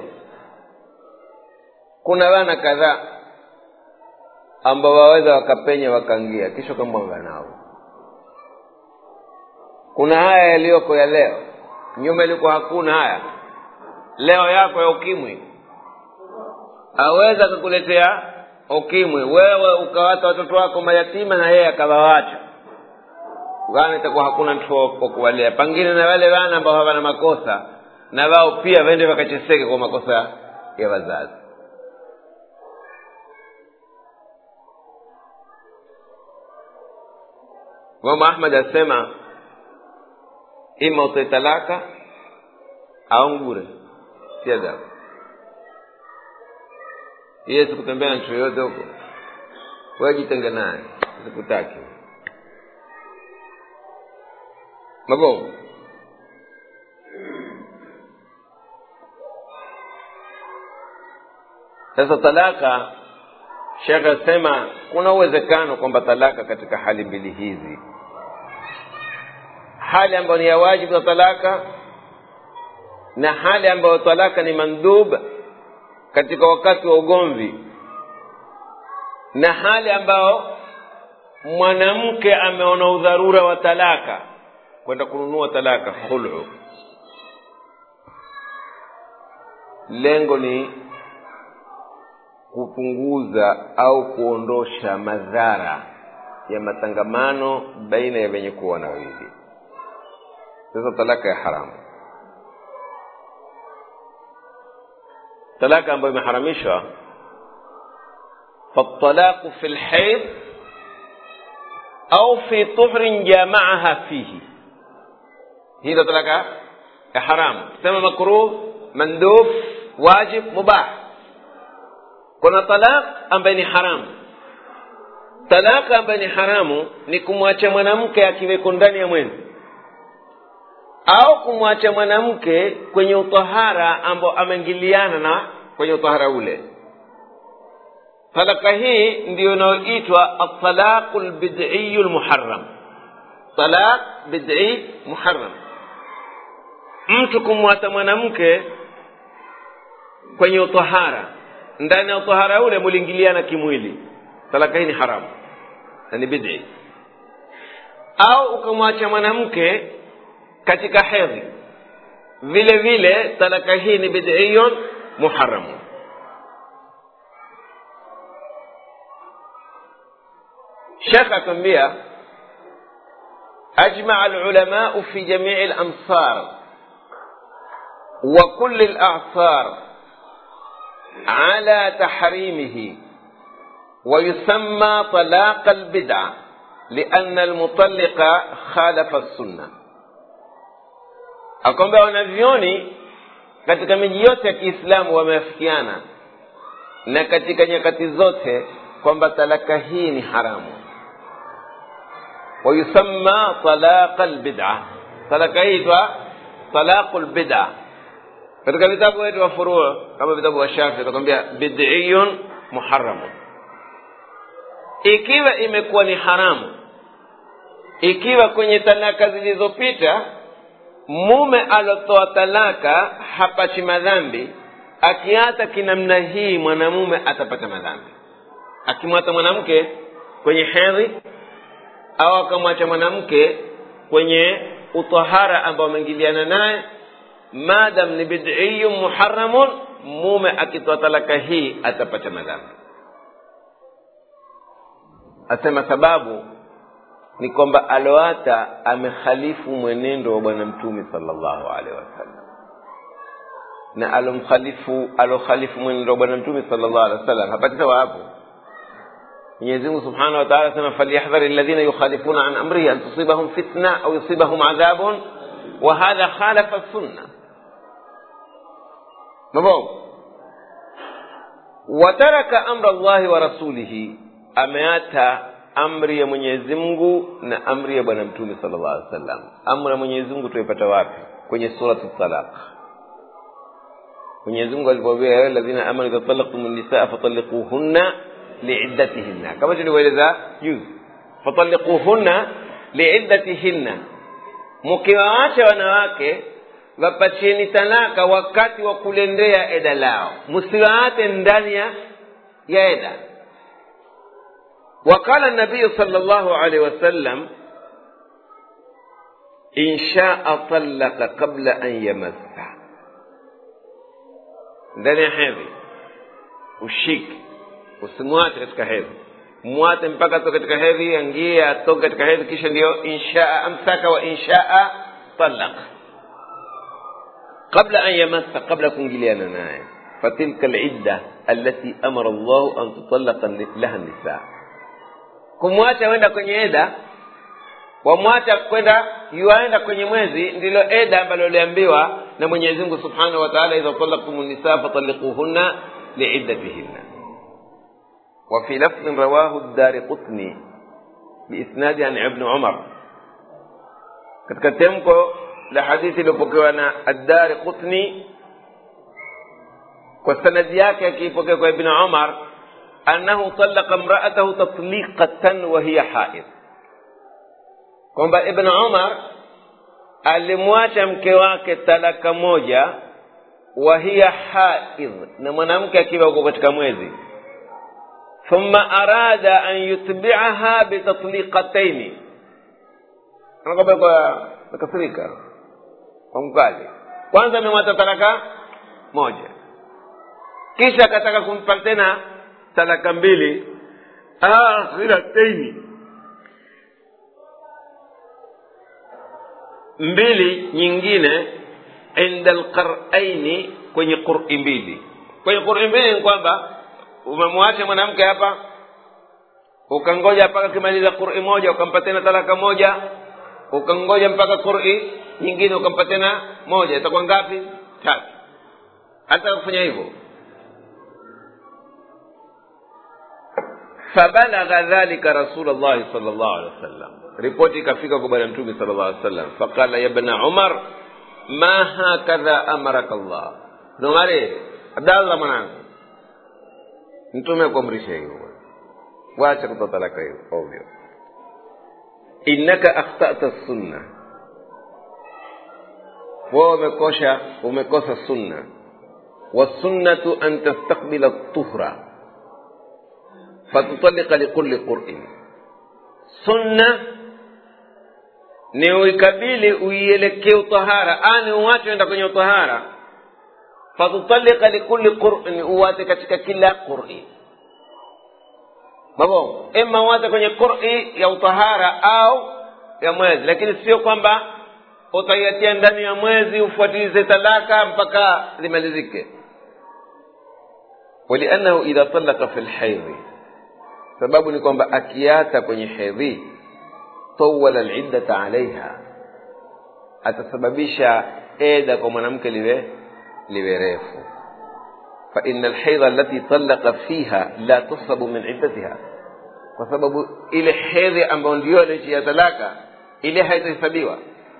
kuna wana kadhaa ambao waweza wakapenya wakaingia kisha ukamwanga nao kuna haya yaliyoko ya leo nyuma ilikuwa hakuna haya leo yako ya ukimwi aweza akakuletea ukimwi wewe ukawata watoto wako mayatima na yeye akawawacha wana itakuwa hakuna mtu wa kuwalea pengine na wale wana ambao hawana makosa na wao pia waende wakacheseke kwa makosa ya wazazi imamu ahmad asema ima utoe talaka au ngure si adabu iye sikutembea na mtu yoyote huko wajitenge naye sikutaki mabovu sasa talaka shekhe asema kuna uwezekano kwamba talaka katika hali mbili hizi hali ambayo ni ya wajibu ya talaka na hali ambayo talaka ni mandub katika wakati wa ugomvi na hali ambayo mwanamke ameona udharura wa talaka kwenda kununua talaka khulu lengo ni kupunguza au kuondosha madhara ya matangamano baina ya wenye kuwa na wawili sasa talaka ya haramu talaka ambayo imeharamishwa فالطلاق في الحيض أو في طهر جامعها فيه هذا طلاق حرام سمى مكروه مندوب واجب مباح kuna talaq ambaye ni haramu talaka ambaye ni haramu ni kumwacha mwanamke akiweko ndani ya mwezi au kumwacha mwanamke kwenye utahara ambao ameingiliana na kwenye utahara ule talaka hii ndiyo inayoitwa atalaqu lbidiyu lmuharam talaq bidii muharam mtu kumwata mwanamke kwenye utahara ndani ya utahara ule muliingiliana kimwili talaka hii ni haramu na ni bidii au ukamwacha mwanamke katika hedhi vile vile talaka hii ni bidiyun muharamu shekh atuambia أجمع العلماء في جميع الأمصار وكل الأعصار على تحريمه ويسمى طلاق البدعة لأن المطلق خالف السنة akwambia wanavyoni katika miji yote ya kiislamu wameafikiana na katika nyakati zote kwamba talaka hii ni haramu wayusamma talaqa lbida talaka hii itwa talaqu lbida katika vitabu wetu wa furuu kama vitabu wa shafi atakwambia bidiyun muharamun ikiwa imekuwa ni haramu ikiwa kwenye talaka zilizopita mume alotoa talaka hapachi madhambi akiata kinamna hii mwanamume atapata madhambi akimwata mwanamke kwenye hedhi au akamwacha mwanamke kwenye utahara ambao ameingiliana naye madam ni bidiyun muharamun mume akitoa talaka hii atapata madhambi asema sababu ni kwamba aloata amekhalifu mwenendo wa bwana mtume salllahu alehi wasallam na alomkhalifu alokhalifu mwenendo wa bwana mtume salllahu alehi wasallam hapati sawa hapo mwenyezi mungu subhanahu wa taala asema falyahdhari alladhina yukhalifuna an amrihi an tusibahum fitna au yusibahum adhabun wa hadha khalafa sunna mabovu wataraka amra llahi wa rasulihi ameata amri ya mwenyezi mungu na amri ya bwana mtume sala llah alih wasallam amri ya mwenyezi mungu tuipata wapi kwenye surati talaq mwenyezi mungu alipoambia ya ladhina amanu idha talaqtum nisaa fatalliquhunna liiddatihinna kama tulivyoeleza juzi fatalliquhunna liiddatihinna mkiwaacha wanawake wapatieni talaka wakati wa kulendea eda lao msiwaate ndani ya eda وقال النبي صلى الله عليه وسلم إن شاء طلق قبل أن يمس ndani ya hedhi ushike usimwache katika hedhi mwate mpaka atoke katika hedhi angie atoke katika hedhi kisha ndio inshaa amsaka wa inshaa talaq qabla an yamassa qabla kuingiliana naye fatilka lidda allati amara llahu an tutalaqa laha nisaa kumwacha wenda kwenye eda wamwacha kwenda yuaenda kwenye mwezi ndilo eda ambalo liambiwa na mwenyezi mungu subhanahu wa taala idha talaktum nisaa fatalikuhunna liiddatihinna وفي لفظ رواه الدار قطني بإسناد عن ابن عمر katika temko la hadithi iliyopokewa na addari qutni kwa sanadi yake akiipokea kwa ibn umar annahu talaqa mraatahu tatliqatan wa hiya haid kwamba ibn umar alimwacha mke wake talaka moja wa hiya haid na mwanamke akiwa uko katika mwezi thumma arada an yutbiaha bitatliqataini anakwambia kwa nakasirika kwa mkali kwanza amemwacha talaka moja kisha akataka kumpa tena talaka mbili akhirataini mbili nyingine inda alqaraini kwenye quri mbili kwenye quri mbili ni kwamba umemwacha mwanamke hapa ukangoja mpaka akimaliza quri moja ukampa tena talaka moja ukangoja mpaka quri nyingine ukampa tena moja itakuwa ngapi tatu hata kufanya hivyo fabalagha dhalika rasul llahi sal llahu alehi wasallam ripoti ikafika kwa bwana mtume sal llah alih wasallam faqala ya bna umar ma hakadha amaraka llah nomare abdallah mwanangu mtume akuamrisha hivyo wacha kutoa talaka hiyo ovyo innaka akhtata sunna wewe umekosha umekosa sunna wasunnatu an tastakbila tuhra fatutalika likulli qurin sunna ni uikabili uielekee utahara ani uwache enda kwenye utahara fatutalika likulli qurin uwate katika kila quri babo ima uwate kwenye quri ya utahara au ya mwezi lakini sio kwamba utaiatia ndani ya mwezi ufuatilize talaka mpaka limalizike waliannahu idha talaka fi lhaidhi sababu ni kwamba akiata kwenye hedhi tawala liddata alaiha atasababisha eda kwa mwanamke liwe liwe refu faina alhaidha allati talaqa fiha la tusabu min iddatiha kwa sababu ile hedhi ambayo ndio alichia talaka ile haitahesabiwa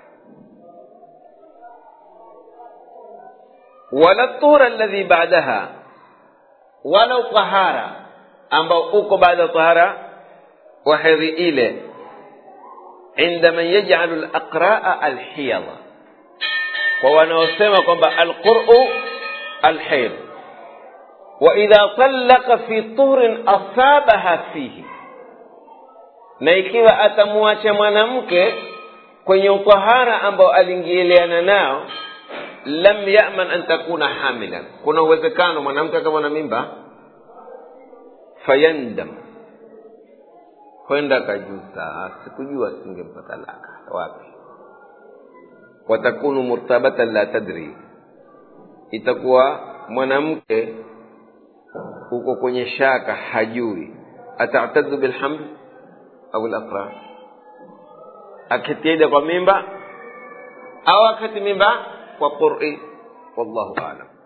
wala tura alladhi ba'daha wala utahara ambao uko baada ya tahara wa hedhi ile inda man yaj'alu al-aqra'a al-hiyadha kwa wanaosema kwamba al-qur'u al-hayd wa idha talaqa fi tuhrin asabaha fihi na ikiwa atamwacha mwanamke kwenye utahara ambao aliingiliana nao lam yaman an takuna hamilan kuna uwezekano mwanamke akawa na mimba fayandam kwenda kajuta sikujua singempa talaka wapi watakunu murtabatan la tadri itakuwa mwanamke uko kwenye shaka hajui atatadhu bilhamd au laqra akitieda kwa mimba au akati mimba kwa qur'i wallahu a'lam